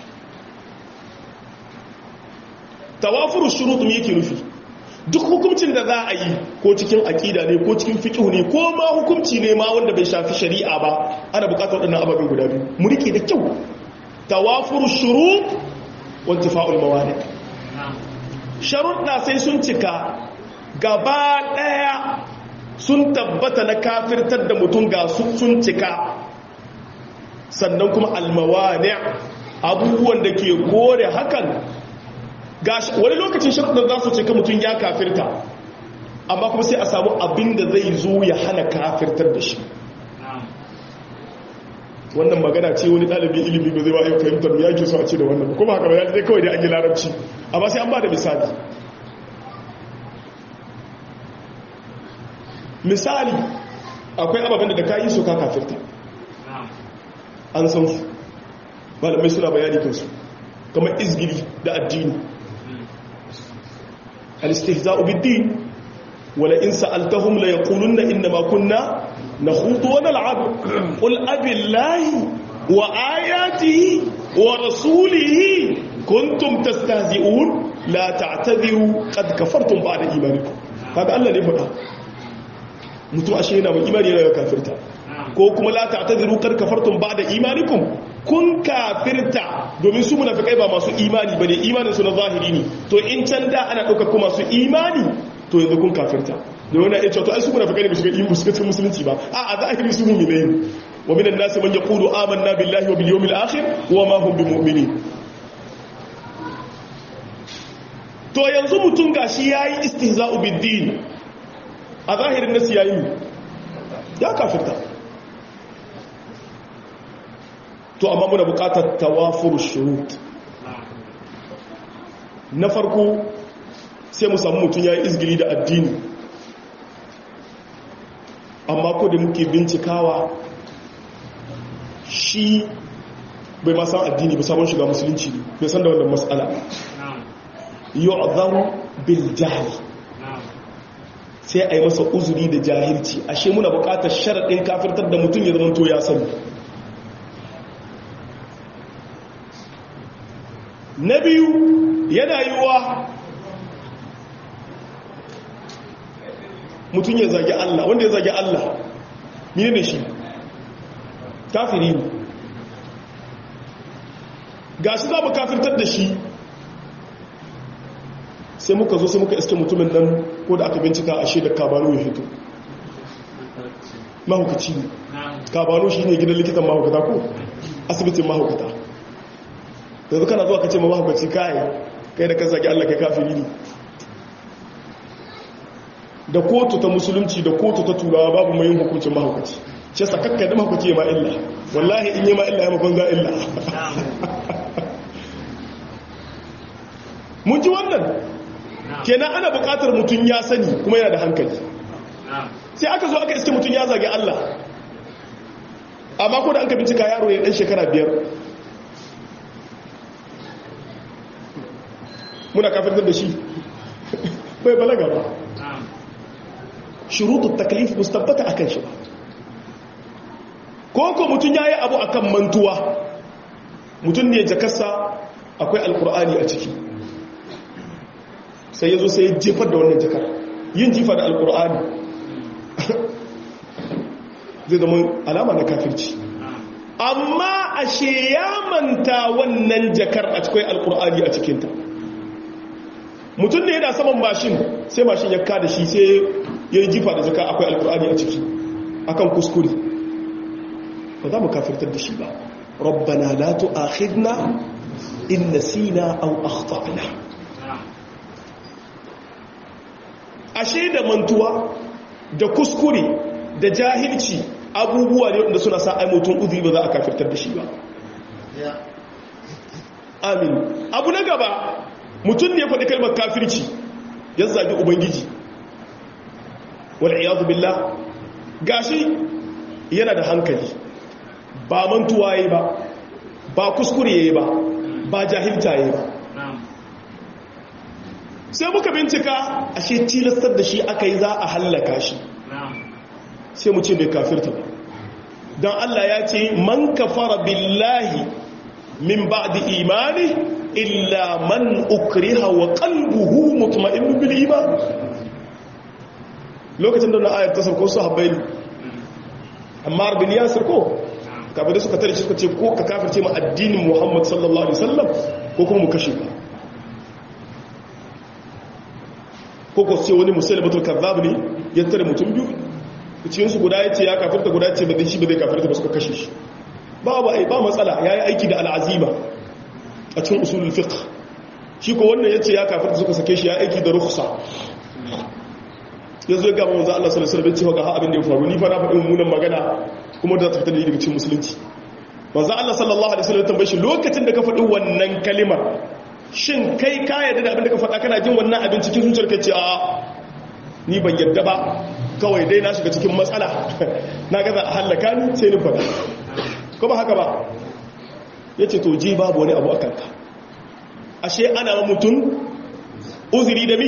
tawafuru shurut me yake nufi duk hukuncin da za a yi ko cikin aqida ne ko cikin fiqh ne ko ma hukunci ne ma wanda bai shafi shari'a ba ana bukatar wadannan ababen guda biyu mu rike da kyau tawafuru shurut wa intifa'ul mawani sharuɗa sai sun cika gaba ɗaya sun tabbata na kafirtar da mutum ga sun cika sannan kuma almawani abubuwan da ke kore hakan wani lokacin sharuɗa za su cika mutum ya kafirta amma kuma sai a samu abin da zai zo ya hana kafirtar da shi wannan magana ce wani ɗalibin ilimi ba zai ba yau fahimtar ya ke so a ce da wannan kuma haka ba ya zai kawai da an yi larabci amma sai an ba da misali misali akwai ababen da ka yi su ka kafirta an san su malamai suna bayani kansu kamar izgiri da addini al-istihza'u bid-din wala in sa'altahum la yaquluna inna ma kunna nakhudu wa nal'ab qul abillahi wa ayatihi wa rasulihi kuntum tastahzi'un la ta'tadhiru qad kafartum ba'da imanikum kaga Allah ne faɗa mutum ashe yana mai imani yana kafirta ko kuma la ta'tadiru kar kafartum ba'da imanikum kun kafirta domin su munafikai ba masu imani bane imanin su na zahiri ne to in can da ana dauka kuma su imani to yanzu kun kafirta da wani ya ce to ai su munafikai ne ba su ga imani su ga musulunci ba a a zahiri su mu'mini wa minan nasi man yaqulu amanna billahi wa bil yawmil akhir wa ma hum bimu'minin to yanzu mutum gashi yayi istihza'u bid-din a zahirin nasi yayi ya kafirta to amma muna bukatar tawafur shurut na farko sai mu samu mutum ya yi izgili da addini amma ko da muke bincikawa shi bai ma san addini ba sabon shiga musulunci ne bai san da wannan matsala yu'adharu bil jahl sai a yi masa uzuri da jahilci ashe muna bukatar sharaɗin kafirtar da mutum ya zama to ya sani na biyu yana yiwuwa mutum ya zagi Allah wanda ya zagi Allah mene ne shi kafiri ne ga shi za mu kafirtar da shi sai muka zo sai muka iske mutumin nan ko da aka bincika ashe da kabano ya hito mahaukaci ne kabano shi ne gidan likitan mahaukata ko asibitin mahaukata yanzu kana zuwa ka ce ma mahaukaci kai kai da kan zagi Allah kai kafiri ne da kotu ta musulunci da kotu ta turawa babu mai yin hukuncin mahaukaci ce sakakka da mahaukaci ya ma illa wallahi in yi ma illa ya mafan za illa mun ji wannan kenan ana bukatar mutum ya sani kuma yana da hankali sai aka zo aka iske mutum ya zage Allah amma ko da an ka bincika yaro ya dan shekara biyar muna kafirtar da shi bai balaga ba shurutu taklif mustabbata akan shi ba ko ko mutum ya yi abu akan mantuwa mutum ne jakarsa akwai alkur'ani a ciki sai ya zo sai ya jefar da wannan jakar yin jifa da alkur'ani zai zama alama na kafirci amma ashe ya manta wannan jakar a cikin alkur'ani a cikinta mutum ne yana saman mashin sai mashin ya kada shi sai ya yi jifa da jaka akwai alkur'ani a ciki akan kuskure ba za mu kafirtar da shi ba rabbana la tu'akhidna in nasina aw akhtana ashe da mantuwa da kuskure da jahilci abubuwa ne wanda suna sa ai mutum uzuri ba za a kafirtar da shi ba amin abu na gaba mutum ne ya faɗi kalmar kafirci ya zagi ubangiji wal'iyadu billah gashi yana da hankali ba mantuwa yi ba ba kuskure yi ba ba jahilta yi ba sai muka bincika ashe tilastar da shi aka yi za a hallaka shi sai mu ce bai kafirta ba don Allah ya ce man kafara billahi min ba'di imani illa man ukriha wa qalbuhu mutma'innun bil iman lokacin da na ayar ta sauko su habbai amma bin yasir ko kafin suka tare suka ce ko ka kafirce ma addinin Muhammad sallallahu alaihi wasallam ko kuma mu kashe ka ko ko ce wani musulmatul kazzab ne ya tare mutum biyu cikin su guda yace ya kafirta guda yace ba zai shi ba zai kafirta ba suka kashe shi babu ai ba matsala yayi aiki da al'azima a cikin usulul fiqh shi ko wannan yace ya kafirta suka sake shi ya aiki da rukhsa yanzu ga manzo Allah sallallahu alaihi wasallam ga abin da ya faru ni fa na faɗi mummunan magana kuma da ta fita daga cikin musulunci manzo Allah sallallahu alaihi wasallam tambaye shi lokacin da ka faɗi wannan kalimar shin kai ka yarda da abin da ka faɗa kana jin wannan abin cikin zuciyar ka ce a ni ban yarda ba kawai dai na shiga cikin matsala na gaza a hallaka ni sai ni faɗa ko ba haka ba yace to ji babu wani abu akan ka ashe ana mutum uzuri da mi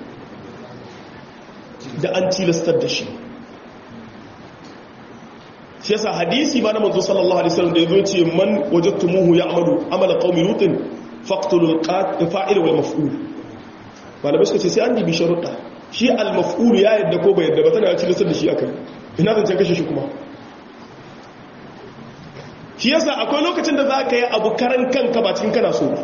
da an tilastar da shi shi yasa hadisi ba na manzo sallallahu alaihi wasallam da yazo ce man wajadtumuhu ya'malu amala qaumi lutin faqtulul fa'il wal maf'ul malamai suka ce sai an dibi sharuɗa shi al maf'ul ya yadda ko bai yadda ba tana tilastar da shi akai ina zan ce kashe shi kuma shi yasa akwai lokacin da zaka yi abu karan kanka ba cikin kana so ba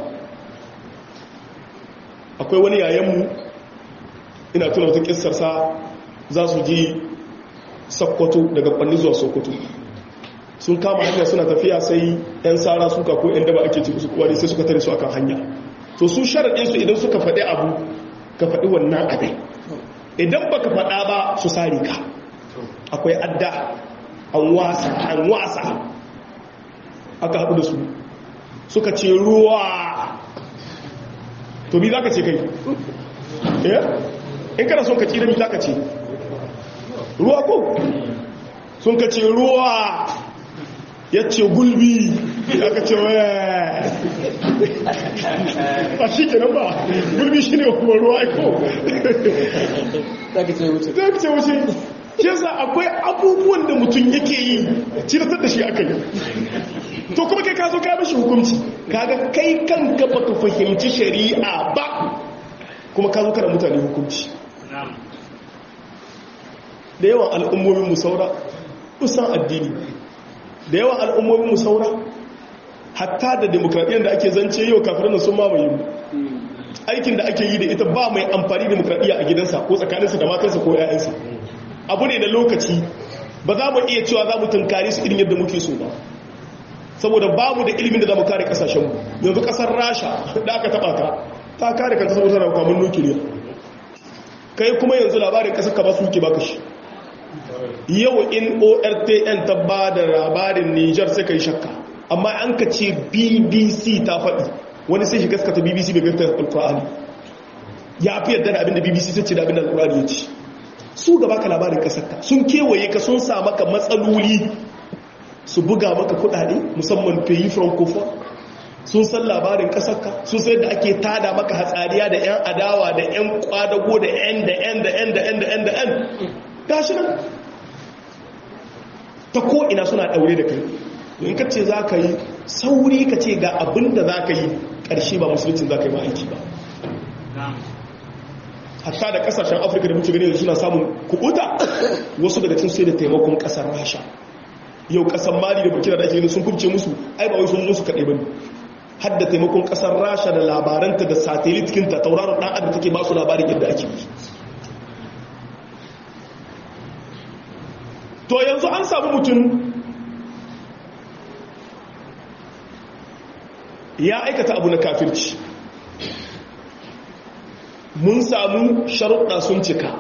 akwai wani yayanmu ina tuna wata kissarsa za su ji sakkwato daga kwanni zuwa sokoto sun kama hanya suna tafiya sai 'yan tsara suka ko 'yan daba ake cikin su kuwa sai suka tare su akan hanya to su sharaɗinsu idan suka faɗi abu ka faɗi wannan abin idan ba ka faɗa ba su sari ka akwai adda an wasa an wasa aka haɗu da su suka ce ruwa to bi za ka ce kai in kana son ka tsira mi za ka ce ruwa ko sun ka ce ruwa ya ce gulbi ya ka ce waya a shi ke nan ba gulbi shi ne kuma ruwa ko za ka ce wuce za ka ce wuce shi yasa akwai abubuwan da mutum yake yi ciratar da shi aka yi to kuma kai ka zo ka mashi hukunci kaga kai kanka baka fahimci shari'a ba kuma ka zo kana mutane hukunci da yawan al'ummomin musaura kusan addini da yawan al'ummomin musaura hatta da demokradiyyar da ake zance yau kafirin sun mamaye mu aikin da ake yi da ita ba mai amfani demokradiyya a gidansa ko tsakaninsa da matansa ko 'ya'yansa abu ne da lokaci ba za mu iya cewa za mu tunkari su irin yadda muke so ba saboda babu da ilimin da za mu kare kasashenmu yanzu kasar rasha da aka taba ta ta kare kanta saboda tana kwamin nukiliya kai kuma yanzu labarin kasar ka ba su ke baka shi yau in ortn ta ba da labarin niger sai ka yi shakka amma an ka ce bbc ta faɗi wani sai shi gaskata bbc bai gaskata alkur'ani ya fi yadda da abinda bbc ta ce da abinda alkur'ani ya ce su gaba ka labarin kasarka sun kewaye ka sun sa maka matsaloli su buga maka kudade musamman peyi francophone sun san labarin kasarka sun sai da ake tada maka hatsariya da 'yan adawa da 'yan kwadago da 'yan da 'yan da 'yan da 'yan da 'yan da 'yan gashi nan ta ko'ina suna daure da kai in ka ce za ka yi sauri ka ce ga abin da za ka yi ƙarshe ba musulcin za ka yi ba aiki ba hatta da kasashen afirka da muke gani suna samun kubuta wasu daga cin sai da taimakon kasar rasha yau kasar mali da burkina da ake gani sun kubce musu ai ba wai sun musu kaɗai ba ne har da taimakon kasar rasha da labaranta da satellitkinta tauraron ɗan adam take ba su labarin yadda ake yi to yanzu an samu mutum ya aikata abu na kafirci mun samu sharuɗa sun cika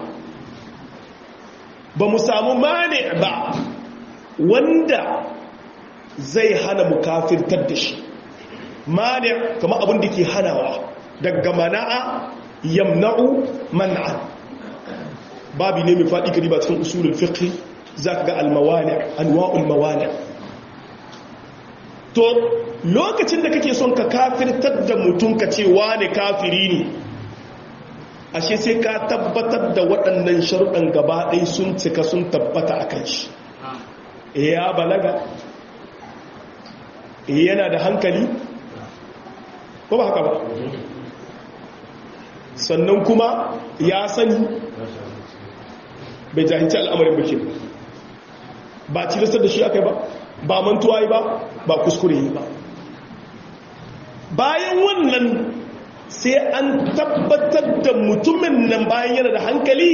ba mu samu mane ba wanda zai hana mu kafirtar da shi mane kama abin da ke hanawa daga mana'a yamna'u man'a babi ne mai faɗi kari ba cikin usulul fiqh za ka ga almawani anwa'ul mawani to lokacin da kake son ka kafirtar da mutum ka ce wane kafiri ne ashe sai ka tabbatar da waɗannan sharuɗan gaba ɗai sun cika sun tabbata a kan shi ya balaga yana da hankali ko ba haka ba sannan kuma ya sani bai jahilci al'amarin bakin ba cilistar da shi aka yi ba ba mantuwa yi ba ba kuskure yi ba bayan wannan sai an tabbatar da mutumin nan bayan yana da hankali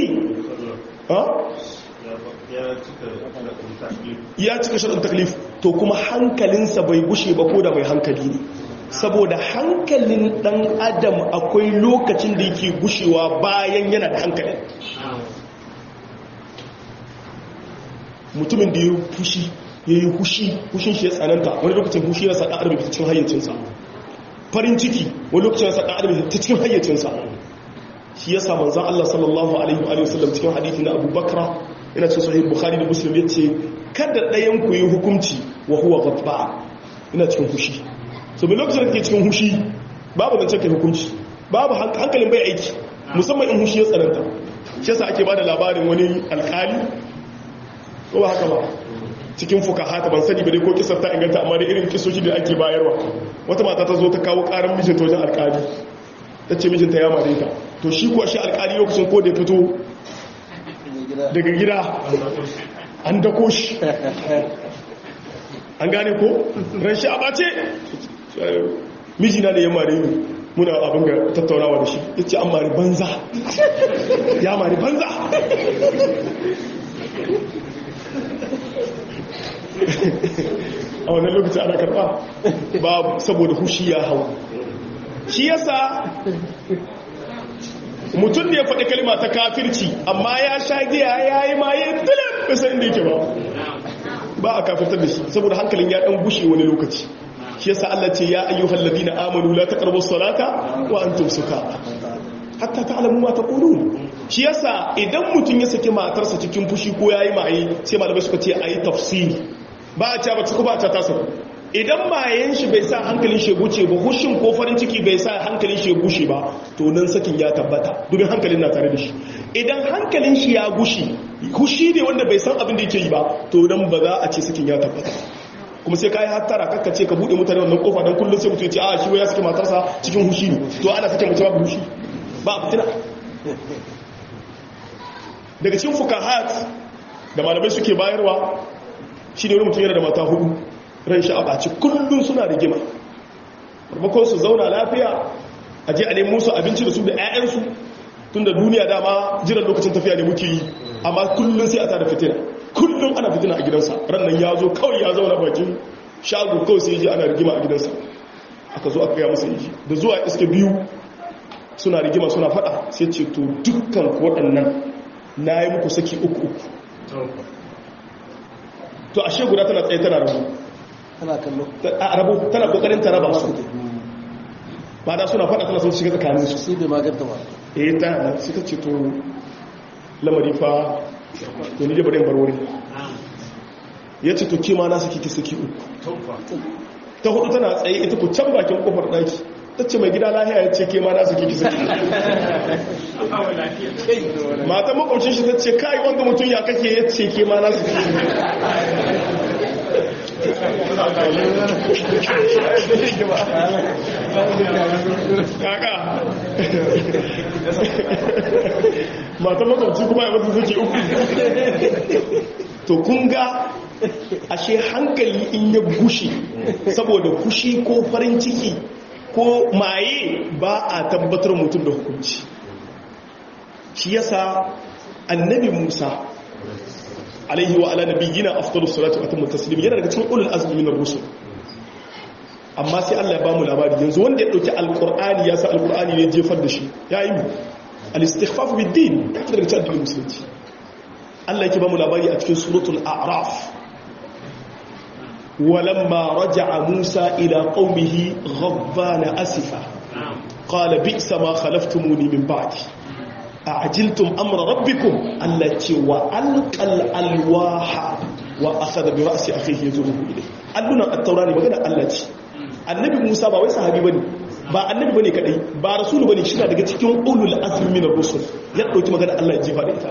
ya cika shaɗin taklif to kuma hankalinsa bai gushe ba ko da mai hankali ne saboda hankalin ɗan adam akwai lokacin da yake gushewa bayan yana da hankali mutumin da ya yi fushi ya yi hushi hushin shi ya tsananta wani lokacin hushi ya saɗa arbi ta cikin hayyacinsa farin ciki wani lokacin ya saɗa arbi ta cikin hayyacinsa shi ya samun zan Allah sallallahu alaihi wa sallam cikin hadithi na Abu Bakra ina cikin sahih Bukhari da Muslim yace kada ɗayan ku yi hukunci wa huwa ghadba ina cikin hushi so mai lokacin da kake cikin hushi babu zancen kai hukunci babu hankalin bai aiki musamman in hushi ya tsananta shi yasa ake bada labarin wani alkali ko ba haka ba cikin fukaha ta ban sani ba dai ko kisar ta inganta amma da irin kisoshi da ake bayarwa wata mata ta zo ta kawo karan mijinta wajen alkali ta ce mijinta ya mare ta to shi kuwa shi alkali lokacin ko da ya fito daga gida an dako shi an gane ko ran shi a bace mijina da ya mare ni muna abin ga tattaunawa da shi ya ce an mari banza ya mari banza a wannan lokaci ana karba ba saboda hushi ya hau shi yasa mutum da ya faɗi kalma ta kafirci amma ya sha giya ya yi ma ya tilin bisa inda yake ba ba a kafirtar da shi saboda hankalin ya ɗan gushe wani lokaci shi yasa Allah ce ya ayyuhal ladina amanu la taqrabu salata wa antum sukara hatta ta'lamu ma taqulun shi yasa idan mutum ya saki matarsa cikin fushi ko yayi mai sai malamai suka ce ayi tafsiri ba a ce ba ciku ba a ta sau idan mayan shi bai sa hankalin shi guce ba hushin ko farin ciki bai sa hankalin shi gushe ba to nan sakin ya tabbata domin hankalin na tare da shi idan hankalin shi ya gushi hushi ne wanda bai san abin da yake yi ba to nan ba za a ce sakin ya tabbata kuma sai kai hattara kakka ce ka bude mutane wannan kofa dan kullun sai mutum ya ce a shi ya saki matarsa cikin hushi ne to ana sake mutum ba hushi ba fitina daga cikin fukahat da malamai suke bayarwa shi ne wani mutum yana da mata hudu ran shi a ɓaci kullum suna rigima farmakon su zauna lafiya a je a nemo su abinci da su da 'ya'yansu tun da duniya dama jiran lokacin tafiya ne muke yi amma kullum sai a tada fitina kullum ana fitina a gidansa rannan ya zo kawai ya zauna bakin shago kawai sai ji ana rigima a gidansa aka zo aka gaya masa yi da zuwa iske biyu suna rigima suna fada sai ce to dukkan waɗannan na yi muku saki uku uku to ashe guda tana tsaye tana rabu tana kallo a rabu tana kokarin ta raba su ba da suna fada tana sun shiga tsakanin su sai bai maganta ba eh ta nan suka ce to lamari fa to ni da bari bar wuri ya ce to kima na saki ki saki uku ta hudu tana tsaye ita ku can bakin kofar daki ta ce mai gida lahiya ya ce ke ma na saki ki saki mata makwacin shi ta ce kai wanda mutum ya kake ya ce ke ma na saki kaka mata makwabci kuma ya mata suke uku to kun ga ashe hankali in ya gushe saboda kushi ko farin ciki ko maye ba a tabbatar mutum da hukunci shi yasa annabi musa alaihi wa ala nabiyyina afdalus salatu wa atammu taslim yana daga cikin ulul azmi min ar-rusul amma sai Allah ya bamu labari yanzu wanda ya dauki alqur'ani ya sa alqur'ani ne jefar da shi ya yi al-istighfaf bid-din ya fitar daga cikin musulunci Allah yake bamu labari a cikin suratul a'raf ولما رجع موسى إلى قومه غضبان أسفا قال بئس ما خلفتموني من بعدي أعجلتم أمر ربكم التي وألقى الألواح وأخذ برأس أخيه يزوره إليه قالنا التوراني وقال التي النبي موسى باوي صحابي بني ba annabi bane kadai ba rasulu bane shi daga cikin ulul azmi min ar-rusul ya dauki magana Allah ya jifa da ita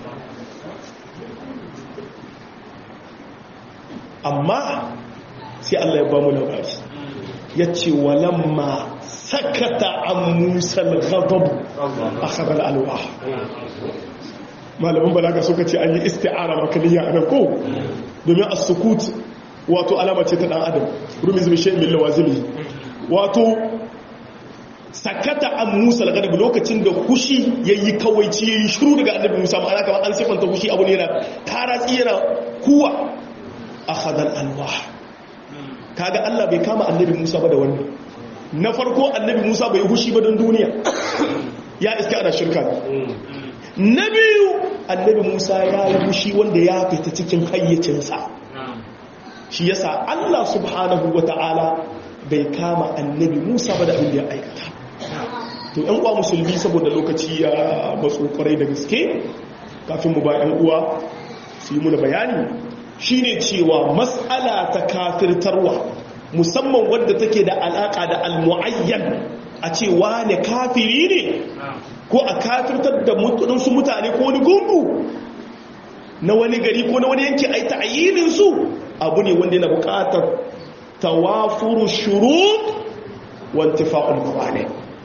amma sai Allah ya ba mu labari yace walamma sakata an musa al-ghadab akhadha al-alwah malaman balaga suka ce an yi isti'ara makaniya anan ko domin as-sukut wato alama ce ta dan adam rumiz bi shay'in min lawazimi wato sakata an musa al-ghadab lokacin da kushi yayi kawaici yayi shiru daga annabi musa ma'ana kamar an sifanta kushi abu ne yana taratsi yana kuwa akhadha al-alwah kaga Allah bai kama annabi musa ba da wannan na farko annabi musa bai hushi ba don duniya ya iska ana shirka na biyu annabi musa ya yi hushi wanda ya fita cikin hayyacinsa shi yasa allah subhanahu wa ta'ala bai kama annabi musa ba da abin da ya aikata to yan uwa musulmi saboda lokaci ya matso kwarai da gaske kafin mu ba yan uwa su yi muna bayani shine cewa mas'ala ta kafirtarwa musamman wadda take da alaka da almu'ayyan a ce wane kafiri ne ko a kafirtar da su mutane ko wani gungu na wani gari ko na wani yanki a yi ta'ayyinin su abu ne wanda yana bukatar tawafuru shurut wantifa'ul mawane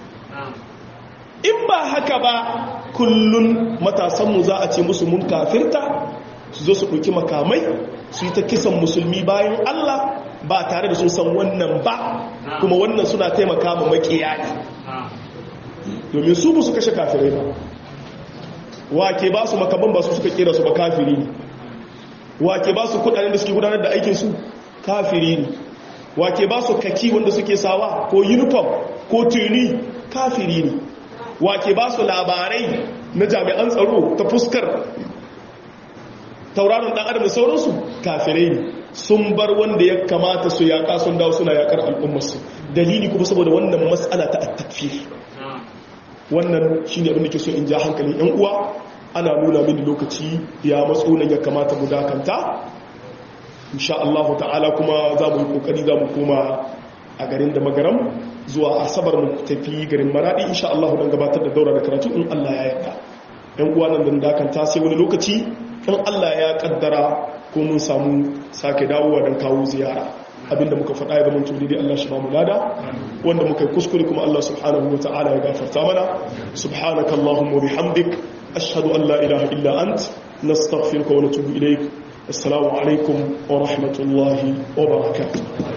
in ba haka ba kullun matasanmu za a ce musu mun kafirta su zo su ɗauki makamai su yi ta kisan musulmi bayan Allah ba tare da sun san wannan ba kuma wannan suna taimaka ma makiya ne domin su ba su kashe kafirai ba wake ba su makaman ba su suka kera su ba kafiri ne wake ba su kudanen da suke gudanar da aikinsu kafiri ne wake ba su kaki wanda suke sawa ko uniform ko tuni kafiri ne wake ba su labarai na jami'an tsaro ta fuskar tauraron dan adam da sauransu kafirai ne sun bar wanda ya kamata su yaƙa sun dawo suna yaƙar al'ummarsu dalili kuma saboda wannan matsala ta attafir wannan shi ne abin da ke so in ja hankalin yan uwa ana nuna mini lokaci ya matso nan ya kamata mu dakanta insha Allah ta'ala kuma za mu yi kokari za mu koma a garin da magaram zuwa asabar mu tafi garin maradi insha Allah don gabatar da daura da karatu in Allah ya yarda yan uwa nan dan dakanta sai wani lokaci in Allah ya kaddara ko mun samu sake dawowa don kawo ziyara abinda muka faɗa ya zama tuli dai Allah shi ba mu lada wanda muka yi kuskure kuma Allah subhanahu wa ta'ala ya gafarta mana subhanaka allahumma bihamdik ashhadu an la ilaha illa ant nastaghfiruka wa natubu ilaik assalamu alaikum wa rahmatullahi wa barakatuh